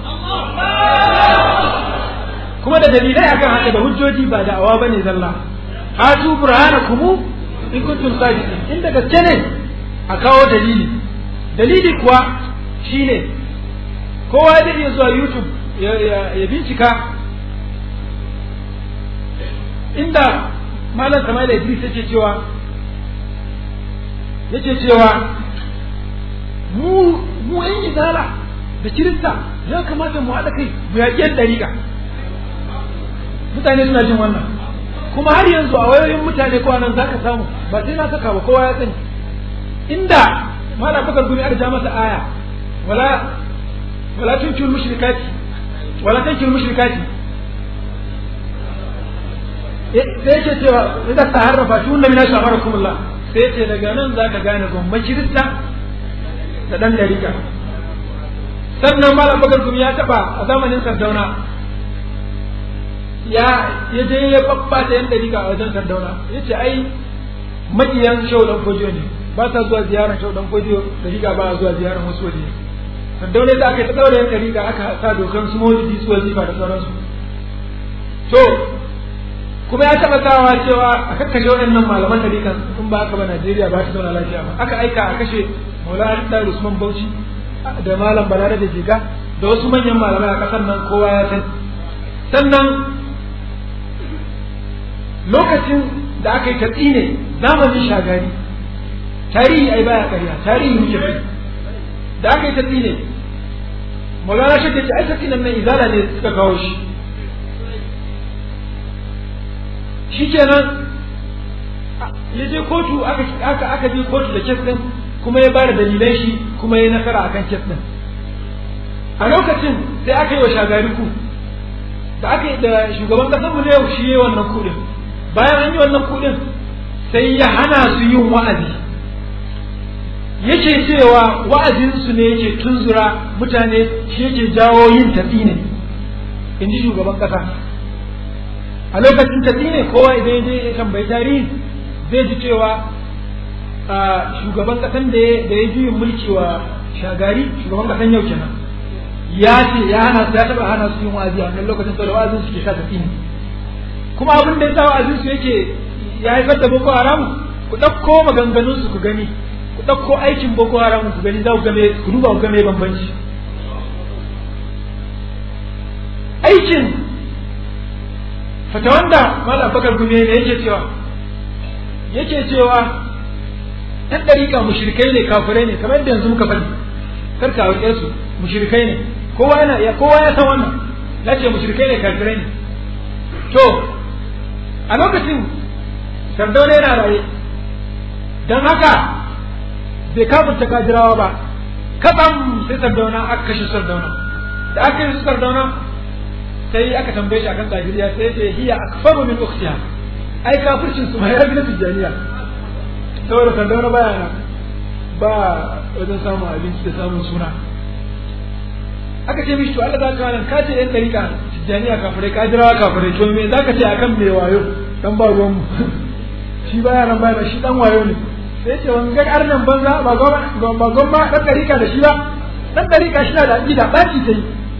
kuma da dalilai akan haka da hujjoji ba da awa bane zalla hatu burhanakum in kuntum sadiqin inda gaske ne a kawo dalili dalili kuwa shine kowa zai iya zuwa youtube ya bincika inda malam Kamal Idris yake cewa yake cewa mu mu yan izala da kirista ya kamata mu haɗa kai mu yaƙi yan ɗariƙa mutane suna jin wannan kuma har yanzu a wayoyin mutane ko nan zaka samu ba sai na saka ba kowa ya sani inda mala bakar gumi arja masa aya wala wala tunkil mushrikati wala tunkil mushrikati sai yake cewa idan ta harrafa shi wanda mina shafara kumullah sai ce daga nan za ka gane gwamman kirista da ɗan ɗarika sannan malam bakar kuma ya taɓa a zamanin sardauna ya ya je ya babbata yan ɗarika a wajen sardauna ya ce ai maƙiyan shau ɗan fodiyo ne ba sa zuwa ziyarar shau ɗan fodiyo ɗarika ba a zuwa ziyarar wasu waje sardauna da aka yi ta ɗaura yan ɗarika aka sa dokan su mawulidi su wazifa da sauransu to kuma ya taɓa sawa cewa a kakkashe waɗannan malaman tarikan in ba haka ba Najeriya ba ta zauna lafiya ba aka aika a kashe Maulana Dar Usman Bauchi da Malam Balare da Jiga da wasu manyan malamai a ƙasar nan kowa ya san sannan lokacin da aka yi tatsi ne zamanin shagari tarihi ai baya ƙarya tarihi muke bai da aka yi tatsi ne Maulana Shekka ce ai tatsi nan nan izala ne suka kawo shi shikenan ya je kotu aka aka je kotu da kes din kuma ya bada dalilan shi kuma ya nasara akan kes din a lokacin sai aka yi wa shagari ku da aka yi da shugaban kasar mu ne shi yayi wannan kudin bayan an yi wannan kudin sai ya hana su yin wa'azi yake cewa wa'azinsu ne yake tunzura mutane shi yake jawo yin tafi ne in ji shugaban kasa a lokacin tafi ne kowa idan je ya tambayi tarihi zai ji cewa shugaban kasan da ya juyin mulki wa shagari shugaban kasan yau kenan ya ce ya hana su ya taba hana su yin wa'azi a wannan lokacin saboda wa'azin su ke sa tafi ne kuma abin da ya sa wa'azin su yake ya haifar da boko haram ku ɗauko maganganun su ku gani ku ɗauko aikin boko haram ku gani za ku game ku duba ku game bambanci aikin fata wanda malam bakar gume ne yake cewa yake cewa ɗan ɗariƙa mushrikai ne kafirai ne kamar yadda yanzu muka faɗi kar ka wuce su mushrikai ne kowa yana ya kowa ya san wannan na ce mushrikai ne kafirai ne to a lokacin sardauna yana raye don haka bai kafirta kajirawa ba kaɗan sai sardauna aka kashe sardauna da aka kashe sardauna sai aka tambaye shi akan kajiriya sai ce hiya akfaru min ukhtiha ai kafircin su ma ya bi na tijjaniya saboda sardauna baya nan ba wajen samun abinci da samun suna aka ce mishi to Allah za ka nan ka ce yan dariƙa tijjaniya kafirai kajirawa kafirai to me zaka ce akan me wayo dan ba ruwan mu shi baya nan baya shi dan wayo ne sai ce wani gar arnan banza ba goma ba goma dan dariƙa da shi ba dan dariƙa shi na da aqida baci sai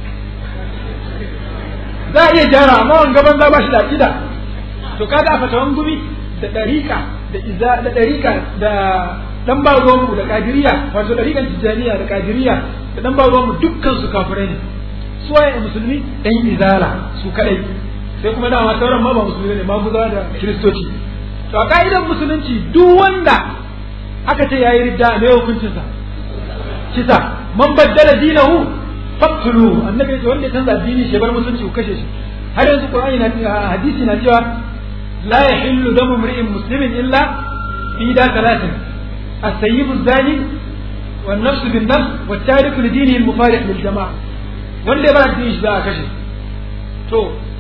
za a iya gyara amma wani gaban za ba shi da aqida to kaga a fatawan gumi da dariƙa da iza da dariƙa da dan ba mu da kadiriya wato dariƙan tijaniya da kadiriya da dan ba mu dukkan su kafirai ne su waye musulmi dan izala su kadai sai kuma dama sauran ma ba musulmi ne maguza da kiristoci to a ka'idan musulunci duk wanda aka ce yayi ridda me hukuncinsa kisa man baddala dinahu faqtulu annabi ya ce wanda ya canza addini shi bar musulunci ku kashe shi har yanzu qur'ani na hadisi na cewa la yahillu damu mri'in muslimin illa fi da talatin السيب الزاني والنفس بالنفس والتارك لدينه المفارق للجماعة wanda ya bar addini shi za a kashe to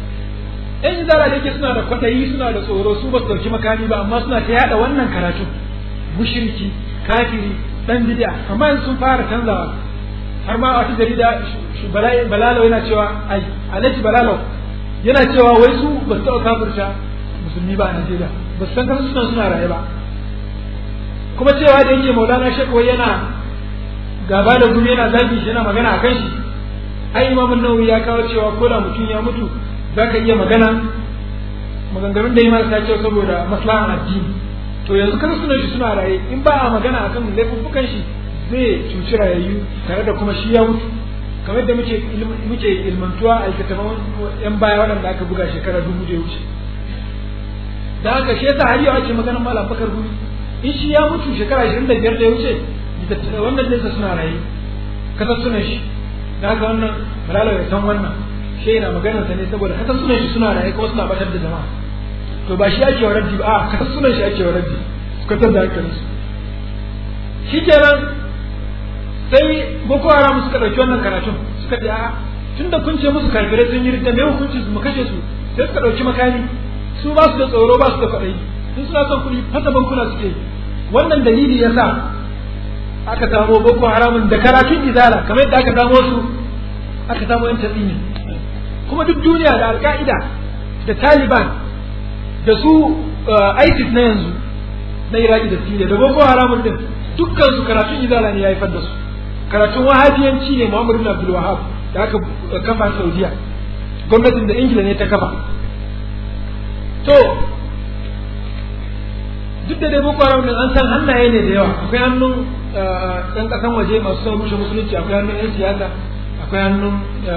in zara da yake suna da kwatayi suna da tsoro su ba su dauki makami ba amma suna ta yada wannan karatu mushriki kafiri dan bid'a amma yanzu sun fara canzawa har ma wata jarida balalo yana cewa ai alhaji balalo yana cewa wai su ba su taɓa kafirta musulmi ba a Najeriya ba su san kasu suna suna raye ba kuma cewa da yake maulana shekwa yana gaba da gumi yana zagi shi yana magana a kan shi ai imamun nawawi ya kawo cewa ko da mutum ya mutu za ka iya magana maganganun da yi marasa kyau saboda maslahan addini to yanzu kan suna shi suna raye in ba a magana a kan laifuffukan shi zai cuci rayayyu tare da kuma shi ya mutu kamar da muke muke ilmantuwa a littattafan yan baya waɗanda aka buga shekara dubu da ya wuce da haka shi yasa har yau ake maganar malam bakar gumi in shi ya mutu shekara ashirin da biyar da ya wuce wannan nesa suna raye kasar sunan shi da haka wannan malala ya san wannan shi yana maganar sa ne saboda kasar sunan shi suna raye kuma suna batar da jama'a to ba shi ake wa raddi ba a kasar sunan shi ake wa raddi su kasar da hankalin su shi kenan sai boko haram suka ɗauki wannan karatun suka ce a tunda kun ce musu kafirai sun yi ridda me hukunci su mu kashe su sai suka ɗauki makami su ba su da tsoro ba su da kwaɗayi in suna son kuɗi fasa bankuna suke wannan dalili ya sa aka samo boko haramun da karatun izala kamar yadda aka samo su aka samo yan tatsini kuma duk duniya da alka'ida da taliban da su isis na yanzu na iraki da siriya da boko haramun din dukkan su karatun izala ne ya haifar da su karatun wahabiyanci ne muhammadu bin abdul wahab da aka kafa saudiya gwamnatin da ingila ne ta kafa to duk da dai boko haram din an san hannaye ne da yawa akwai hannun ɗan ƙasan waje masu son rushe musulunci akwai hannun 'yan siyasa akwai hannun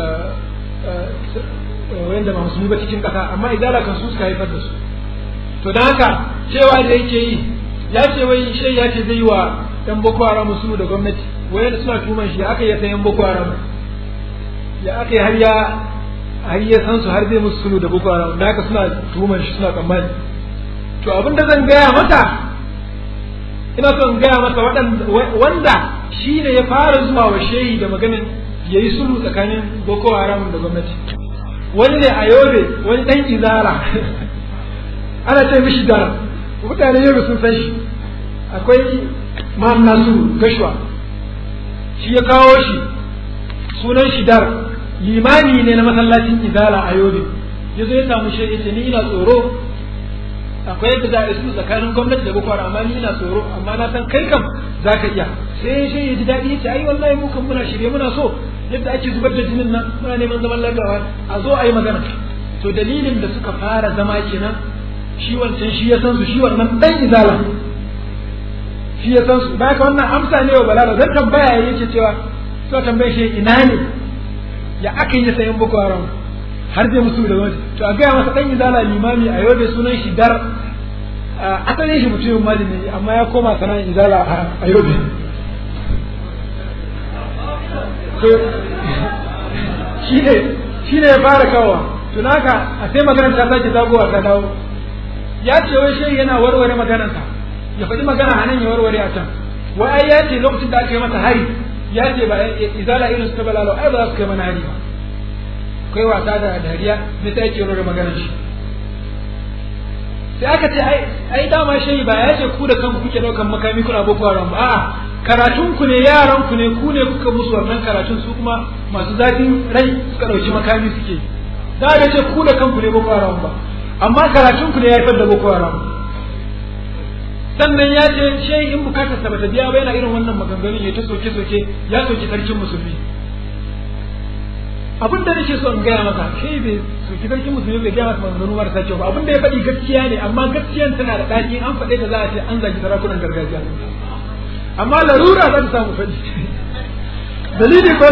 wanda ba musulmi ba cikin ƙasa amma idara kan su suka haifar da su to don haka cewa da yake yi ya ce wai shai ya ce zai yi wa ɗan boko haram musulmi da gwamnati wai da suna tuman shi aka yi sayan boko haram ya aka yi har ya har ya san su har zai musu sulu da boko haram da haka suna tuman shi suna tsammani to abin da zan gaya masa ina son gaya masa wanda shi ne ya fara zuwa wa shehi da maganin ya yi sulhu tsakanin boko haram da gwamnati wani ne a yobe wani dan izara ana ce mishi da mutane yobe sun san shi akwai ma'am nasu gashwa shi ya kawo shi sunan shi dar limani ne na masallacin izala a yobe ya zo ya samu shi ya ce ni ina tsoro akwai yadda za a isu tsakanin gwamnati da boko haram amma ni ina tsoro amma na san kai kam za ka iya sai shi ya ji daɗi ya ce ai wallahi mu kan muna shirye muna so yadda ake zubar da jinin nan muna neman zaman lafiya a zo a yi magana to dalilin da suka fara zama kenan shi wancan shi ya san su shi wannan dan izala shi ya san su ba ka wannan amsa ne wa balala zan tambaya yake cewa to tambaye shi ina ne ya aka yi sayan boko haram har zai musu da wani to a gaya masa dan izala limami a yau da sunan shi dar asalin shi mutumin mali ne amma ya koma sana'ar izala a yau to shi ne shi ne ya fara kawowa to naka a sai maganar ta sake zagowa ta dawo ya ce wai shi yana warware maganarsa ya faɗi magana a nan ya warware a can wai ai ya ce lokacin da aka yi masa hari ya ce ba izala irin su ta balalo ai ba za su kai mana hari ba akwai wasa da dariya me sai yake warware maganar shi sai aka ce ai ai dama shi ba ya ce ku da kanku kuke daukan makami kuna boko haram ba a'a karatun ku ne yaran ku ne ku ne kuka musu wannan karatun su kuma masu zafin rai suka dauki makami suke da ga ce ku da kanku ne boko haram ba amma karatun ku ne ya haifar da boko haram sannan ya ce shi in bukatar sa bata biya ba yana irin wannan maganganun ya ta soke soke ya soke sarkin musulmi abin da nake so in gaya maka shi bai soki sarkin musulmi bai gaya masa maganganu marasa kyau ba abin da ya faɗi gaskiya ne amma gaskiyan tana da ɗaki an faɗe ta za a ce an zagi sarakunan gargajiya amma larura za ta samu faɗi dalili ko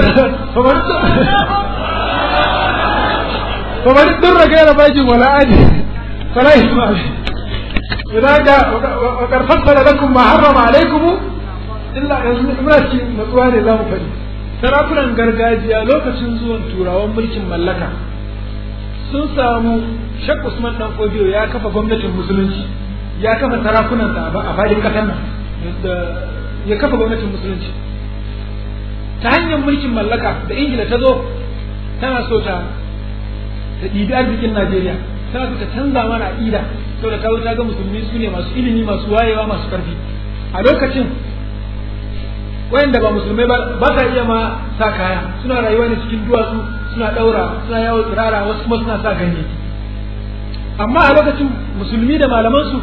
kamar duk raga yana bajin wala aji fala isma idan ga wa karfafa lakum ma harrama alaikum illa yanzu muna cikin natsuwa ne za mu faɗi sarakunan gargajiya lokacin zuwan turawan mulkin mallaka sun samu shak usman dan kodiyo ya kafa gwamnatin musulunci ya kafa sarakunan a fadin kasar nan ya kafa gwamnatin musulunci ta hanyar mulkin mallaka da ingila ta zo tana so ta ta ɗibi arzikin najeriya tana so ta canza mana aƙida saboda ta ta ga musulmi su ne masu ilimi masu wayewa masu ƙarfi a lokacin wayanda ba musulmai ba ba sa iya ma sa kaya suna rayuwa ne cikin duwatsu suna daura suna yawo tsirara wasu kuma suna sa ganye amma a lokacin musulmi da malamansu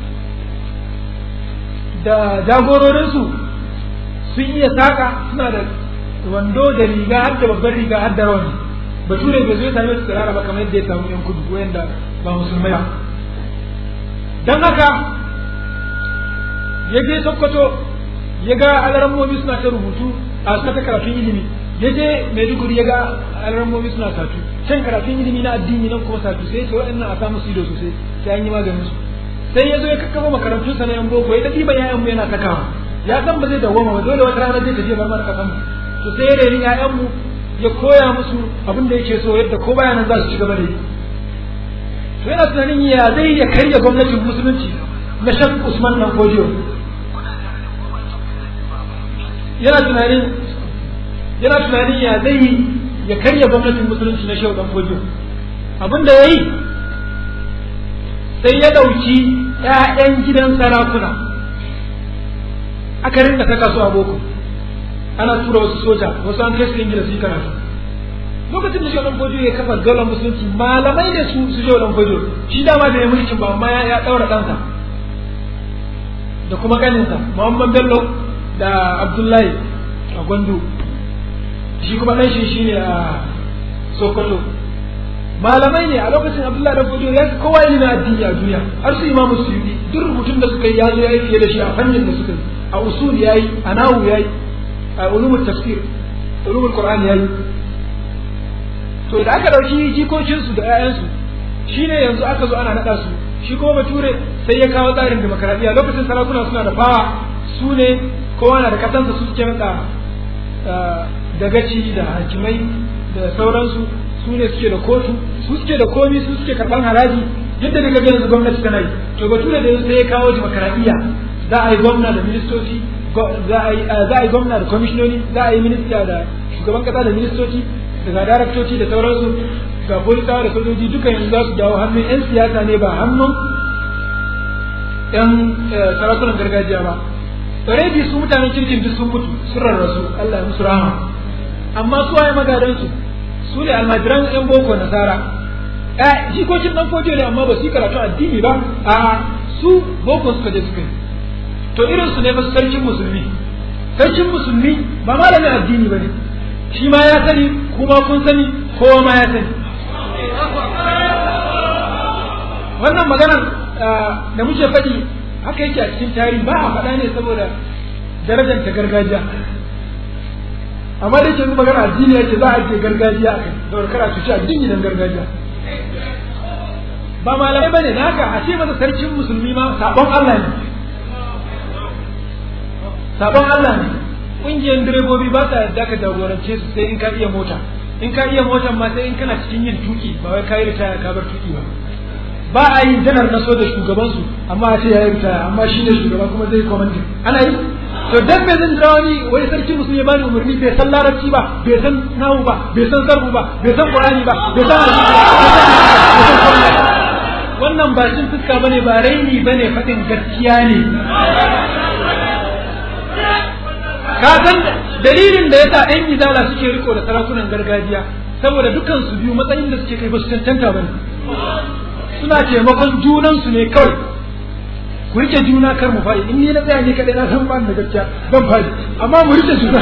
da jagororinsu sun iya saka suna da wando da riga har da babbar riga har da rawani bature bai zo ya same su tsirara ba kamar yadda ya samu yan kudu wayanda ba musulmai ba don haka ya je sokoto ya ga alarammomi suna ta rubutu a suna ta karatun ilimi ya je maiduguri ya ga alarammomi suna satu can karatun ilimi na addini nan kuma satu sai ce waɗannan a samu su ido sosai sai an yi maganin su sai ya zo ya kakkafa makarantun sa na yan boko ya tafi yayan mu yana takawa ya san ba zai dawwama ba dole wata rana zai tafi bar mana kasan mu to sai ya reni yayan mu ya koya musu abin da yake so yadda ko baya nan za su ci gaba da yi to yana tunanin ya zai ya karya gwamnatin musulunci na shak usman dan kodiyo yana tunanin yana tunanin ya zai yi ya karya gwamnatin musulunci na shehu dan fojo abin da ya yi sai ya ɗauki ‘ya'yan gidan sarakuna aka rinka saka su a boko ana tura wasu soja wasu an kai su ingila su yi karatu lokacin da shehu dan fojo ya kafa daular musulunci malamai ne su su shehu dan fojo shi dama da ya mulkin ba amma ya ɗaura ɗansa da kuma ƙaninsa muhammad bello da abdullahi a gwandu shi kuma ɗan shi shine a sokoto malamai ne a lokacin abdullahi dan fodiyo ya fi kowa ilimin addini a duniya har su imamu suyudi duk rubutun da suka yi ya zo ya yi fiye da shi a fannin da suka yi a usul ya yi a nahu ya yi a ulumul tafsir ulumul qur'an ya yi to da aka dauki jikokinsu da 'ya'yansu shine yanzu aka zo ana naɗa su shi kuma bature sai ya kawo tsarin demokaradiyya lokacin sarakuna suna da fawa su ne kowa na da kasansa su suke naɗa dagaci da hakimai da sauransu su ne suke da kotu su suke da komi su suke karɓar haraji yadda daga ga yanzu gwamnati tana yi to bature da sai ya kawo demokaradiyya za a yi gwamna da ministoci za a yi gwamna da kwamishinoni za a yi minista da shugaban kasa da ministoci daga daraktoci da sauransu ga polisawa da sojoji duka yanzu za su dawo hannun 'yan siyasa ne ba hannun 'yan sarakunan gargajiya ba already su mutanen kirkin duk sun mutu sun rarrasu Allah ya musu rahama amma su waye magadansu su ne almajiran 'yan boko nasara eh jikokin dan fojo ne amma ba su yi karatu addini ba a su boko suka je suka yi to irin su ne ba sarkin musulmi sarkin musulmi ba malamin addini ba ne shi ma ya sani kuma kun sani kowa ma ya sani wannan maganar da muke faɗi haka yake a cikin tarihi ba a faɗa ne saboda darajar ta gargajiya amma da yake yanzu magana addini ya ce za a je gargajiya a kai saboda kara cuci addini dan gargajiya ba malamai bane da haka a ce masa sarkin musulmi ma sabon Allah ne sabon Allah ne ƙungiyar direbobi ba ta yadda ka jagorance su sai in ka iya mota in ka iya motar ma sai in kana cikin yin tuki ba wai ka yi ritaya ka bar tuki ba ba a yi janar na soja shugaban su amma a ce ya yi ritaya amma shi ne shugaba kuma zai komandin ana yi to dan me zan jira wani wai sarki musulmi bani umarni bai san larabci ba bai san nahu ba bai san sarfu ba bai san qur'ani ba bai san hadisi ba wannan ba cin fuska bane ba raini bane fadin gaskiya ne ka san dalilin da yasa ɗan izala suke riko da sarakunan gargajiya saboda dukkan su biyu matsayin da suke kai ba su cancanta bane suna taimakon junan su ne kawai ku rike juna kar mu faɗi in ni na tsaya ni kadai na san ba da gaskiya ban faɗi amma mu rike juna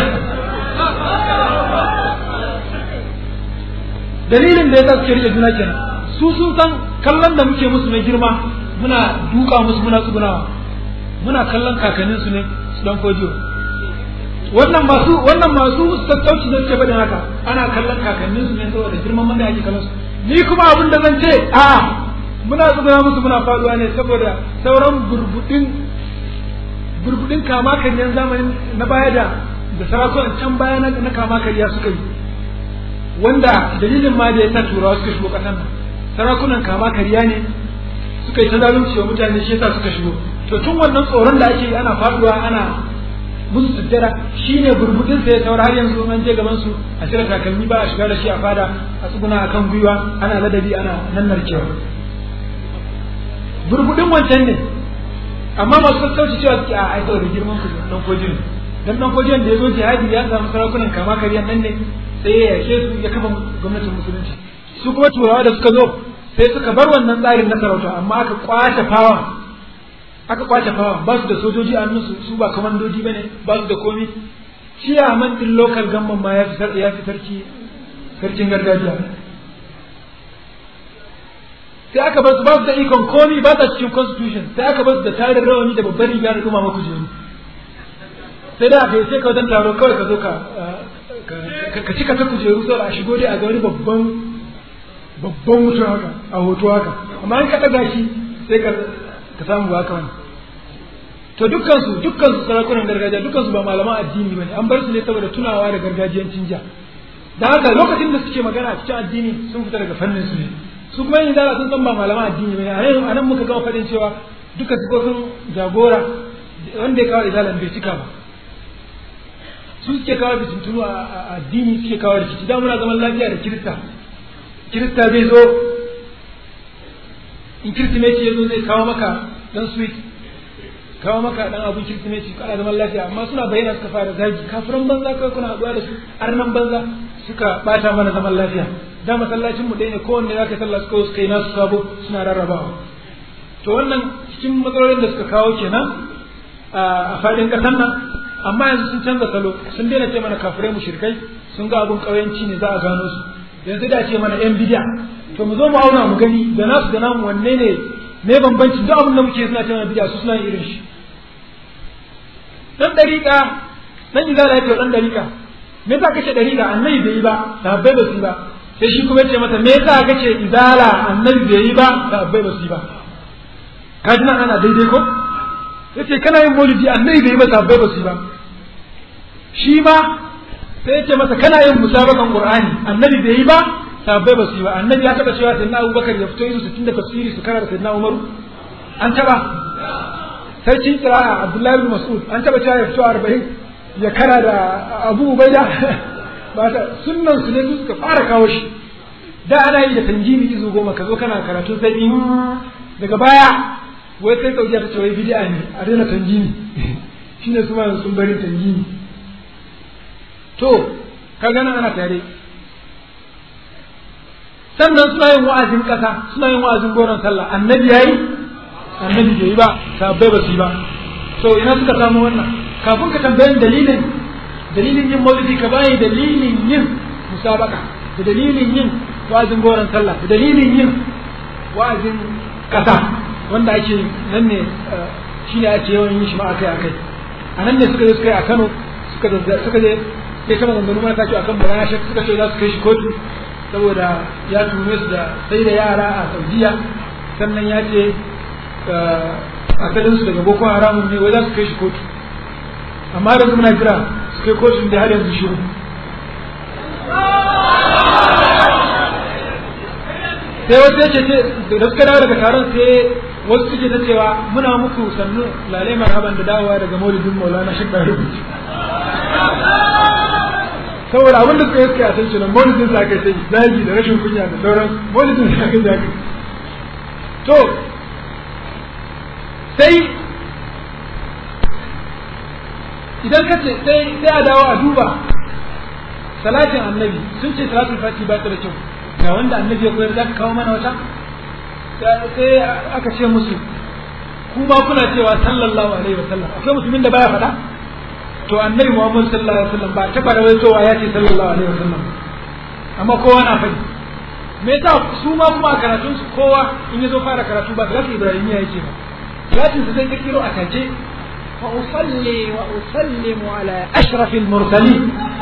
dalilin da yasa suke rike juna kenan su sun san kallon da muke musu na girma muna duka musu muna tsugunawa muna kallon kakannin su ne su dan kojiyo wannan masu wannan masu tattauci da suke faɗin haka ana kallon kakannin su ne saboda girman man da ake kallon su ni kuma abin da zan ce a muna tsuguna musu muna faduwa ne saboda sauran burbudin burbudin kama karyan zamanin na baya da da sarakunan can baya na kama karya suka yi wanda dalilin ma da ya sa turawa suka shigo ƙasar nan sarakunan kama karya ne suka yi ta zalunci wa mutane shi yasa suka shigo to tun wannan tsoron da ake yi ana faduwa ana musu sujjada shine burbudin sa ya saura har yanzu an je gaban su a cire takalmi ba a shiga da shi a fada a tsuguna akan gwiwa ana ladabi ana nannarkewa burbudin wancan ne amma masu sassauci cewa suke a aika da girman ku dan kojin dan dan kojin da ya zo jihadi ya samu sarakunan kama kariyan nan ne sai ya yake su ya kafa gwamnatin musulunci su kuma turawa da suka zo sai suka bar wannan tsarin na sarauta amma aka kwace fawa aka kwace fawa ba su da sojoji a nusu su ba kamandoji bane ba su da komi shi a man din local gamman ma ya fi ya fi sarki sarkin gargajiya sai aka bar su ba su da ikon komi ba ta cikin constitution sai aka bar su da tarin rawani da babbar riga da kuma kujeru sai da aka yi sai ka wajen taro kawai ka zo ka ka cika ta kujeru saboda a shigo dai a ga wani babban babban mutum haka a hoto haka amma in ka ɗaga shi sai ka ka samu ba haka wani to dukkan su dukkan su sarakunan gargajiya dukkan su ba malaman addini bane an bar su ne saboda tunawa da gargajiyancin ja da haka lokacin da suke magana a cikin addini sun fita daga fannin su ne su kuma yin zara sun san ba malaman addini bane a nan muka gama faɗin cewa duka sifofin jagora wanda ya kawo izalan bai cika ba su suke kawo fitintunu a addini suke kawo rikici da muna zaman lafiya da kirista kirista zai zo in kirsimeti ya zo zai kawo maka dan sweet kawo maka dan abin kirsimeti kana zaman lafiya amma suna bayyana suka fara zagi kafiran banza kawai kuna haɗuwa da su arnan banza suka bata mana zaman lafiya da masallacin mu ɗaya ne kowanne zaka sallah suka suka yi nasu sabo suna rarrabawa to wannan cikin matsalolin da suka kawo kenan a faɗin ƙasar nan amma yanzu sun canza salo sun daina ce mana kafirai mushrikai sun ga abun ƙauyanci ne za a gano su yanzu da ce mana yan bidiya to mu zo mu auna mu gani da nasu da namu wanne ne me bambanci duk abin da muke suna cewa bidiya su suna irin shi dan dariƙa dan izala yake dan dariƙa me yasa kace dariƙa annabi bai yi ba sahabbai ba su yi ba sai shi kuma yace mata me yasa kace izala annabi bai yi ba sahabbai ba su yi ba ka ji nan ana daidai ko yace kana yin maulidi annabi bai yi ba sahabbai ba su yi ba shi ma sai yace masa kana yin musabakan qur'ani annabi bai yi ba sahabbai ba su yi ba annabi ya taba cewa sayyidina abubakar ya fito yin su tunda tafsiri su karanta sayyidina umaru an taba sarkin kira'a abdullahi bin mas'ud an taba cewa ya fito arba'in ya kara da abu ubaida ba ta sunnan su ne su suka fara kawo shi da ana yi da tanjimi izu goma ka zo kana karatun sai daga baya wai sai saudiya ta ce wai bid'a ne a daina tanjimi shine su ma sun bari tanjimi to ka gana ana tare sannan suna yin wa'azin kasa suna yin wa'azin goron sallah annabi yayi annabi bai yi ba sahabbai ba su yi ba to ina suka samu wannan kafin ka tambayi dalilin dalilin yin maulidi ka bayi dalilin yin musabaka da dalilin yin wa'azin goron sallah da dalilin yin wa'azin kasa wanda ake nan ne shine ake yawan yin shi ma akai akai a nan ne suka je suka yi a Kano suka suka je sai kama ganganu mata ce akan bayana shek suka ce za su kai shi kotu saboda ya tume su da sai da yara a Saudiya sannan ya ce asalin su daga Boko Haram ne wai za su kai shi kotu amma da muna jira su kai kotun da har yanzu shiru sai wasu yake ce da suka dawo daga taron sai wasu suke ta cewa muna muku sannu lalai marhaban da dawowa daga maulidin maulana shi ɗari rubuci saboda abin da suka yi suka san nan maulidin sa kai sai zagi da rashin kunya da sauran maulidin sa kai zagi to sai idan ka ce sai sai a dawo a duba salatin annabi sun ce salatul fati ba ta da kyau ga wanda annabi ya koyar za ka kawo mana wata sai aka ce musu ku ma kuna cewa sallallahu alaihi wasallam akwai musulmin da baya faɗa to annabi muhammad sallallahu alaihi wasallam ba ta fara waitowa ya ce sallallahu alaihi wasallam amma kowa na faɗi me yasa su ma kuma a karatun su kowa in ya zo fara karatu ba salatin ibrahimiya yake ba salatin su zai kirkiro a take وأصلي وأسلم على أشرف المرسلين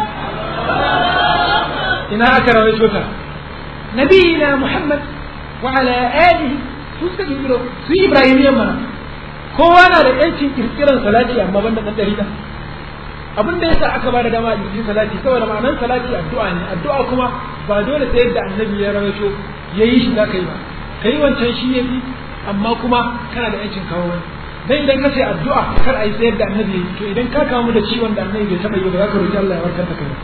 ina aka rawaito ta نبينا محمد وعلى آله su su ibrahimiyan mana kowa na da yancin kirkiran salati amma banda dan dariƙa abin da yasa aka bada dama a kirkirin salati saboda ma'anar salati addu'a ne addu'a kuma ba dole sai yadda annabi ya rawaito yayi shi zaka yi ba kai wancan shi yafi amma kuma kana da yancin kawo wani dan idan ka ce addu'a kar a yi sayar da annabi yayi to idan ka kamu da ciwon da annabi bai taba yi ba za ka roki Allah ya warkar da kai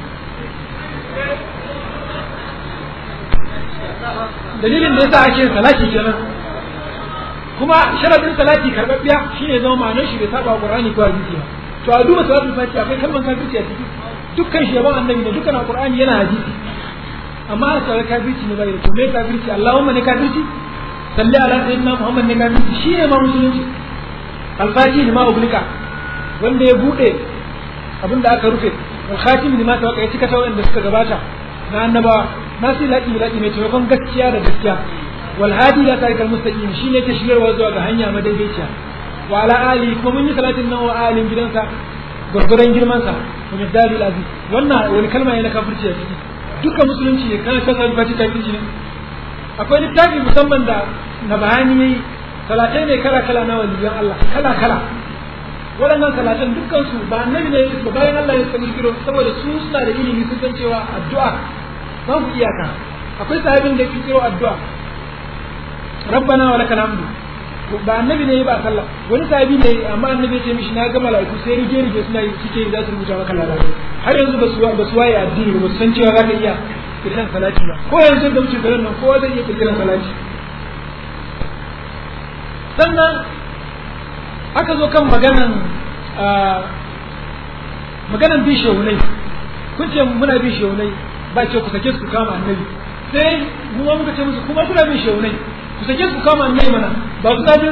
dalilin da yasa ake salati kenan kuma sharadin salati karbabbiya shine zama ma'anar shi bai saba Qur'ani ko hadisi ba to a duba salatul fatiha akwai kalmar kafirci a ciki dukkan shi yaban annabi da dukkan Qur'ani yana hadisi amma a tsara kafirci ne bai to me kafirci Allahumma ne kafirci salli ala sayyidina Muhammad ne kafirci shine ma musulunci alfati ne ma ublika wanda ya bude abin da aka rufe wal khatim ne ma tawaka ya cika tawayen da suka gabata na annabawa nasu laki laki mai taimakon gaskiya da gaskiya wal hadi la tarikal mustaqim shine ke shigarwa zuwa ga hanya madaidaiciya wa ala ali kuma mun yi salatin nan wa alin gidansa gurguran girman sa kuma dalil aziz wannan wani kalma ne na kafirci a ciki dukkan musulunci ne kana san alfati kafirci ne akwai littafi musamman da na bayani yayi salatai ne kala kala na waliyan Allah kala kala waɗannan salatan dukkan su ba annabi ne ba bayan Allah ya sani kiro saboda su suna da ilimi sun san cewa addu'a babu iyaka akwai sahabin da yake kiro addu'a rabbana wa lakal hamdu ba annabi ne ba sallah wani sahabi ne amma annabi ya ce mishi na ga malaiku sai rige rige suna yi suke za su rubuta maka lada har yanzu ba su ba su waye addini ba su san cewa za ka iya kirkiran salati ba ko yanzu da mutum garin nan kowa zai iya kirkiran salati sannan aka zo kan maganan maganan bi shehunai kun ce muna bi shehunai ba ce ku sake su kama annabi sai mu ma muka ce musu kuma kuna bin shehunai ku sake su kama annabi mana ba su bin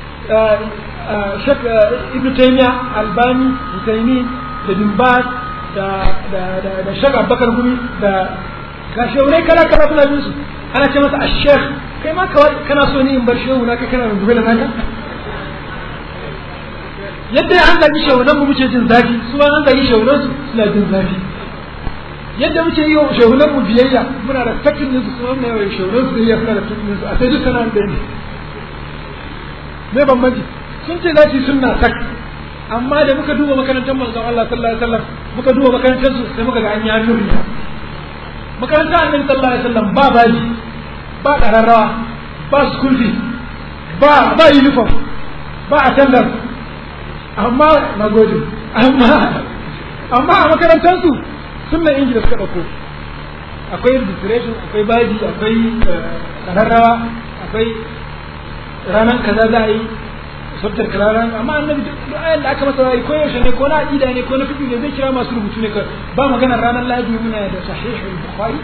shek ibn taymiya albani husaini da bin baz da da da da shek abubakar gumi da ga shaurai kala kala suna bin su ana ce masa ashekh kai ma kawai kana so ni in bar shehu na kai kana rungume da naka yadda an zagi shehunan mu muke jin zafi su ma an zagi shehunan su suna jin zafi yadda muke yi wa shehunan mu biyayya muna da fatin su kuma mai wa shehunan su biyayya suna da fatin su a sai duk sana da ne me bambanci sun ce za su yi sunna sak amma da muka duba makarantar manzon Allah sallallahu alaihi wasallam muka duba makarantar su sai muka ga an yi hannun riya makarantar annabi sallallahu alaihi wasallam ba baji ba kararrawa ba school fees ba ba uniform ba attendance amma na gode amma amma a makarantar su sunnan ingila suka dauko akwai registration akwai baji akwai kararrawa akwai ranar kaza za a yi sabtar kararan amma annabi duk ayan da aka masa rayi ko yaushe ne ko na aqida ne ko na fiqh ne zai kira masu rubutu ne ba magana ranar lahadi muna da sahih al-bukhari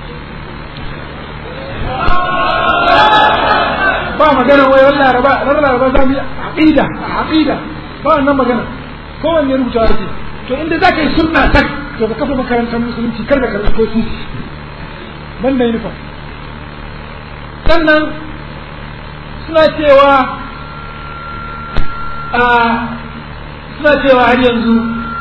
ba magana wai wannan laraba ranar laraba za mu yi aqida aqida ba wannan magana kowanne rubuta yake to inda za ka yi sunna tak to ka kafa makarantar musulunci kar ka karɓi ko su ban da uniform sannan suna cewa a suna cewa har yanzu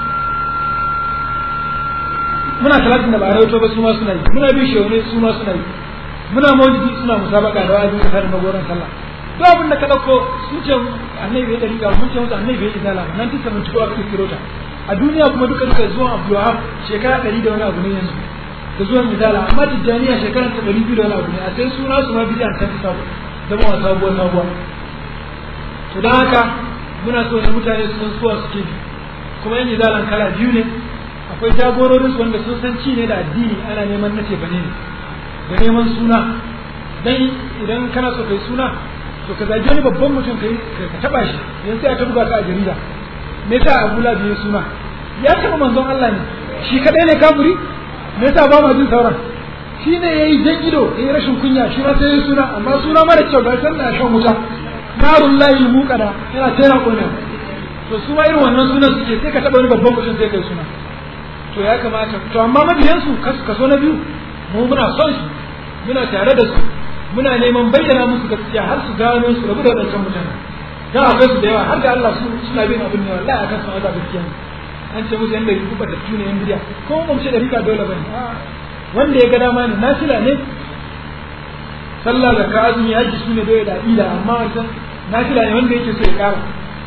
muna talatin da ba rawaito ba su ma suna yi muna bin shaune su ma suna yi muna maulidi suna musabaka da wa'azi da da magoran sallah duk abin da ka dauko sun ce annabi bai dariƙa mun ce musu annabi bai izala nan tisa mun tuko aka kiro ta a duniya kuma duka duka zuwan Abdulwahab shekara ɗari da wani abu ne yanzu da zuwan izala amma tijjaniya shekara ta ɗari biyu da wani abu ne a sai suna su ma bidiyan ta fi sabo zama wa sabuwar sabuwa to don haka muna so ne mutane su san suwa suke bi kuma yan izalan kala biyu ne akwai jagororin su wanda sun san ci ne da addini ana neman nace bane ne da neman suna dan idan kana so kai suna to ka zagi wani babban mutum kai ka taba shi yanzu sai a buga ka a jarida me yasa Abu Lahab ya suna ya taba manzon Allah ne shi kadai ne kafiri me yasa ba ma jin sauran shi ne yayi jan ido yayi rashin kunya shi ma sai ya suna amma suna mara kyau ga sanna shan wuta narun layi muƙada yana tera kone to su ma irin wannan sunan suke sai ka taɓa wani babban mutum sai kai suna to ya kamata to amma mabiyansu kaso na biyu mu muna son su muna tare da su muna neman bayyana musu gaskiya har su gano su rabu da wadancan mutane dan akwai su da yawa har da Allah su suna bin abin ne wallahi akan su Allah gaskiya an ce musu yanda rubuta da tune yan bidiya ko mun ce da rika dole bane wanda ya ga dama ne nasila ne sallah da ka azumi haji su ne doye da ila amma wancan nafila ne wanda yake so ya kara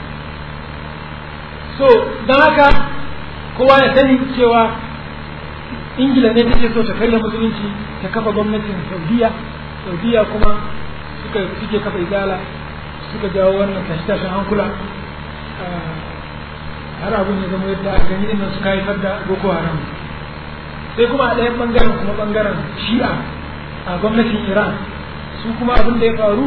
so don haka kowa ya sani cewa ingila ne take so ta karya musulunci ta kafa gwamnatin saudiya saudiya kuma suka suke kafa igala suka jawo wannan tashi-tashin hankula har abin ya zama yadda aka gani nan suka haifar da boko haram sai kuma a ɗayan ɓangaren kuma ɓangaren shi'a a gwamnatin iran su kuma abin da ya faru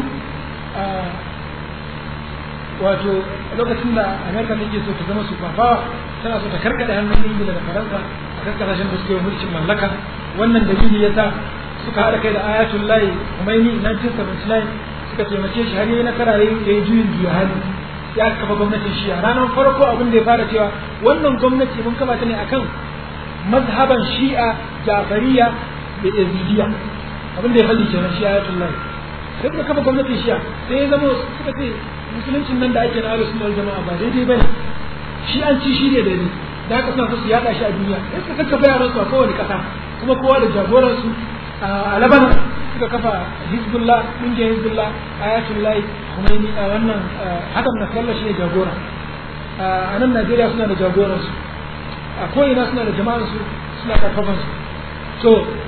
wato lokacin da amerika take so ta zama su fafawa tana so ta karkada hannun ingila da faransa a kan kasashen da suke mulkin mallaka wannan dalili ya sa suka haɗa kai da ayatul layi kumaini 1979 suka taimake shi har yi nasara ya yi juyin juya hali ya kafa gwamnatin shi'a ranar farko abin da ya fara cewa wannan gwamnati mun kafa ta ne akan mazhaban shi'a jafariya da yazidiyya abin da ya faɗi kenan shi ayatul lahi sai suka kafa gwamnatin shi'a sai ya zama suka ce musuluncin nan da ake na ahlus sunna jama'a ba daidai bane shi an ci shi ne daidai da haka suna so su yada shi a duniya sai suka kakkafa yaran su a kowane kasa kuma kowa da jagoran su a Lebanon suka kafa Hizbullah kungiyar Hizbullah ayatul lahi Khomeini a wannan hakan na sallah shi ne jagora a nan Najeriya suna da jagoran su a ko'ina suna da jama'ar su suna karfafan su to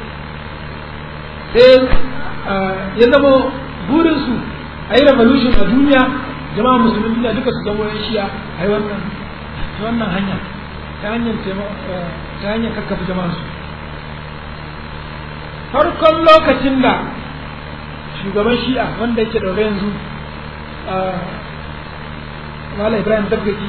sai ya zama burinsu a yi revolution a duniya jama'a musulmi duniya duka su zama yan shiya a yi wannan ta wannan hanya ta hanyar ta hanyar kakkafa jama'a su farkon lokacin da shugaban shi'a wanda yake daure yanzu Malam Ibrahim Daggaki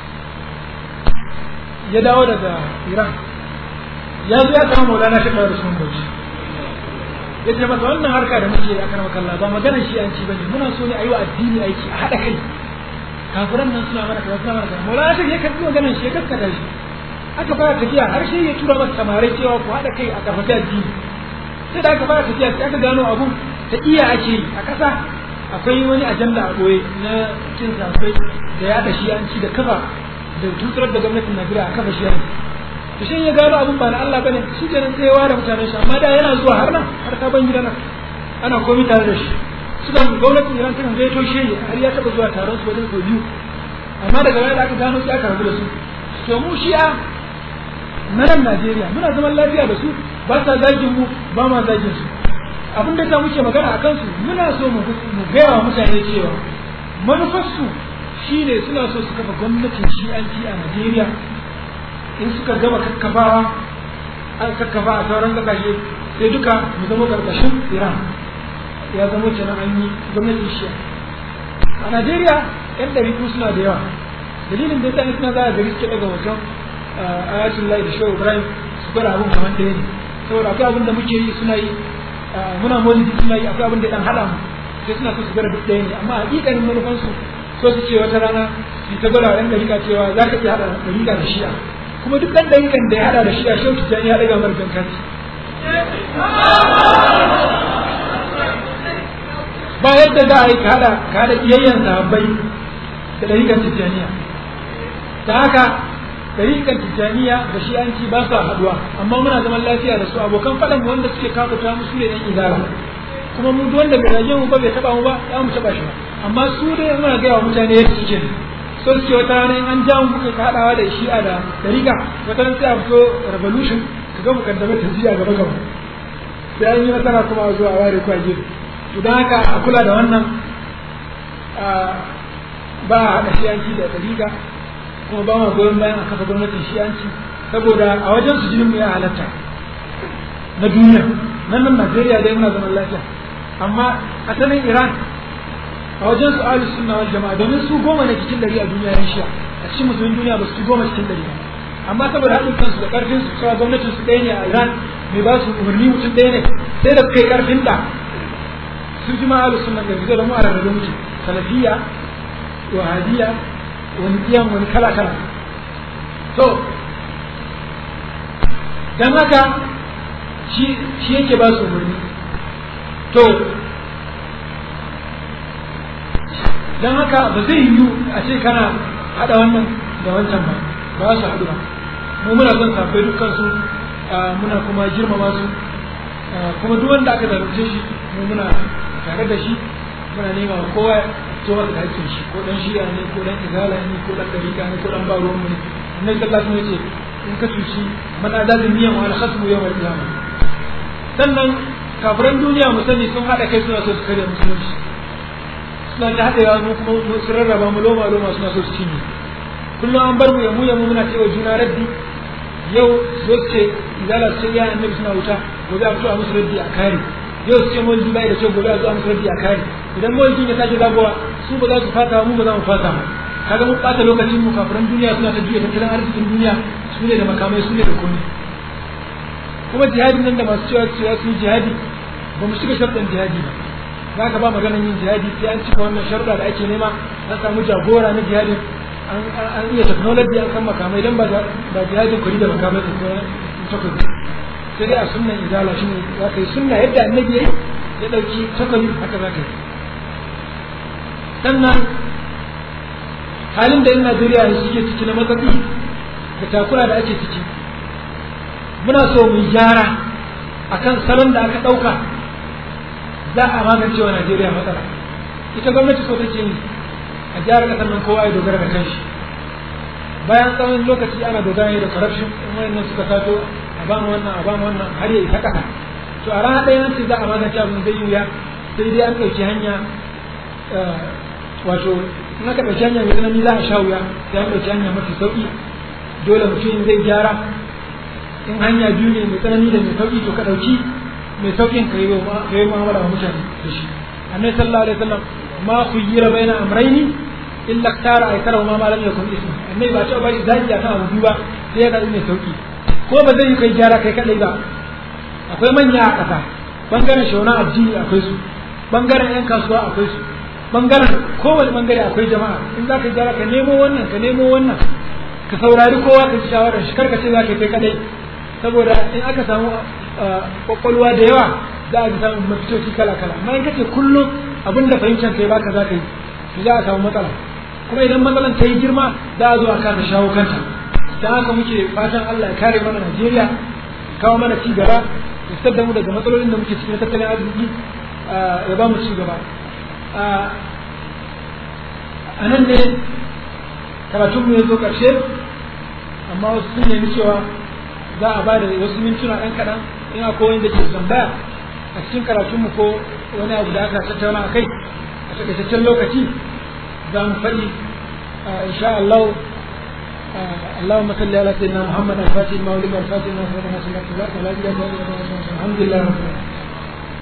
ya dawo daga Iran ya zo ya kama Maulana Shekara da Usman Bauchi ya ce masa wannan harka da muke a karama kalla ba maganar shi an ci bane muna so ne a yi wa addini aiki a haɗa kai kafiran nan suna mana kaza suna mana kaza Maulana Shekara ya karɓi maganar shi ya kaskata shi aka fara tafiya har shi ya tura masa samarai cewa ku haɗa kai a karfafi addini sai da aka fara tafiya sai aka gano abun ta iya ake yi a ƙasa akwai wani ajanda a ɓoye na cin safai da ya da shi an ci da kafa da tutar da gwamnatin Najeriya a kafa shi yanzu to shi ya gano abun ba na Allah bane shi kenan sai ya ware mutanen shi amma da yana zuwa har nan har sabon gida nan ana komai tare da shi suka gwamnatin Iran tana zai toshe shi har ya taɓa zuwa taron su wajen sau biyu amma daga baya da aka gano sai aka rabu da su to mu shi'a na nan Najeriya muna zaman lafiya da su ba sa zagin mu ba ma zagin su abin da ta muke magana a kansu muna so mu gaya wa mutane cewa manufarsu shine suna so su kafa gwamnatin shi'anci a Najeriya in suka gama kakkafawa an kakkafa a sauran kasashe sai duka mu zama karkashin Iran ya zama kenan an yi gwamnatin shi'a a Najeriya yan ɗariku suna da yawa dalilin da yasa suna za a gari suke daga wajen ayatul lahi da shehu ibrahim su gwada abin kamar ɗaya ne saboda akwai abin da muke yi suna yi muna maulidi suna yi akwai abin da dan haɗa mu sai suna so su gwada duk ɗaya ne amma hakikanin manufansu so su ce wata rana su ta gwada ɗan ɗarika cewa za ka iya haɗa ɗarika da shi'a kuma duk ɗan ɗarikan da ya haɗa da shi'a shehu tijjani ya ɗaga mara kankanci ba yadda za a yi ka haɗa ka haɗa iyayyen sahabbai da ɗarikan tijjaniya ta haka ɗarikan tijjaniya da shi'anci ba su haɗuwa amma muna zaman lafiya da su abokan faɗan wanda suke kafuta mu su ne ɗan izara kuma mu wanda bai rage mu ba bai taɓa mu ba za mu taɓa shi ba amma su dai muna gaya wa mutane yadda suke so suke wata rana in an ja mu muka ka haɗawa da shi'a da ɗarika wata rana sai a fito revolution ka ga mu kaddamar tafiya gaba gaba sai an yi nasara kuma a zuwa ware kwa gefe to don haka a kula da wannan ba a haɗa shi'anci da ɗariƙa kuma ba ma goyon bayan a kafa gwamnatin shi'anci saboda a wajen su jinin mu ya halatta na duniya nan nan Najeriya dai muna zaman lafiya amma asalin Iran a wajen su ahlus sunna wal jama'a domin su goma ne cikin dari a duniya yan shi'a a cikin musulmin duniya ba su ci goma cikin dari ba amma saboda haɗin kansu da ƙarfin su cewa gwamnatin su ɗaya ne a Iran mai ba su umarni mutum ɗaya ne sai da kai ƙarfin da su ji ma ahlus sunna da da mu a rarrabe muke salafiyya wahabiyya wani iyan wani kala kala to dan haka shi shi yake ba su umarni to dan haka ba zai yiwu a ce kana hada wannan da wancan ba ba su haɗu ba mu muna son safai dukkan su muna kuma girmama su kuma duk wanda aka zalunce shi mu muna tare da shi muna nema wa kowa to masa da hakkin shi ko dan shi'a ne ko dan izala ne ko dan dariƙa ne ko dan ba ruwan mu ne annabi sallallahu alaihi wasallam yace in ka cuci man azali miyan wa al-khasmu yawm al-qiyamah sannan kafiran duniya mu sani sun hada kai suna so su karya musulunci suna ta haɗewa mu kuma su rarraba mu loma loma suna so su cinye kullum an bar mu ya mu ya mu muna cewa juna raddi yau zo su ce izala su ce ya annabi suna wuta gobe a fito a musu raddi a kare yau su ce mawalidi bai da kyau gobe a zo a musu raddi a kare idan mawalidin ya sake zagowa su ba za su fata mu ba za mu fata ba kaga mun ɓata lokacin mu kafiran duniya suna ta juya tattalin arzikin duniya su ne da makamai su ne da komai kuma jihadin nan da masu cewa cewa su jihadi ba mu shiga sharɗin jihadi ba za ka ba maganar yin jihadi sai an cika wannan sharuɗa da ake nema an samu jagora na jihadin an iya technology an san makamai dan ba ba jihadin kuri da makamai da sauran takobi sai dai a sunnan izala shine za ka yi sunna yadda annabi yayi ya dauki takobi haka za ka yi sannan halin da yan Najeriya suke ciki na matsatsi da takura da ake ciki muna so mu gyara akan salon da aka ɗauka za a magance wa Najeriya matsala ita gwamnati so take yi a gyara ƙasar nan kowa ya dogara da kanshi bayan tsawon lokaci ana dogara da corruption in wayannan suka taso a ba mu wannan a ba mu wannan har ya isa ƙasa to a rana ɗaya nan ce za a magance abin zai yi wuya sai dai an ɗauki hanya wato in aka ɗauki hanya mai tsanani za a sha wuya sai an ɗauki hanya mafi sauƙi dole mutum zai gyara in hanya biyu ne mai tsanani da mai sauƙi to ka ɗauki mai sauƙin ka yi mu'amala wa mutane da shi annabi sallallahu alaihi wasallam ma khuyyira baina amrayni illa tara aykara ma ma lam yakun ismu annabi ba ta ba zaki ya kan abu ba sai ya ga mai sauƙi ko ba zai yi kai gyara kai kadai ba akwai manya a ƙasa bangaren shauna addini akwai su bangaren yan kasuwa akwai su bangaren kowane bangare akwai jama'a in za ka yi gyara ka nemo wannan ka nemo wannan ka saurari kowa ka ji shawarar shi karka ce za ka kai kadai saboda in aka samu kwakwalwa da yawa za a ji samun mafitoci kala kala amma in kace kullum abin da fahimtar kai baka za ka yi to za a samu matsala kuma idan matsalan ta yi girma za a zo a kasa shawo kanta don haka muke fatan Allah ya kare mana Najeriya kawo mana ci gaba ya fitar da mu daga matsalolin da muke cikin tattalin arziki ya ba mu ci gaba a nan ne karatunmu ya zo ƙarshe amma wasu sun nemi cewa za a ba da wasu mintuna ɗan kaɗan in akwai wanda ke tambaya a cikin karatunmu ko wani abu da aka tattauna a kai a takaitaccen lokaci za mu faɗi insha Allah اللهم صل على سيدنا محمد الفاتح المولد والفاتح الناصر والناصر الحمد لله رب العالمين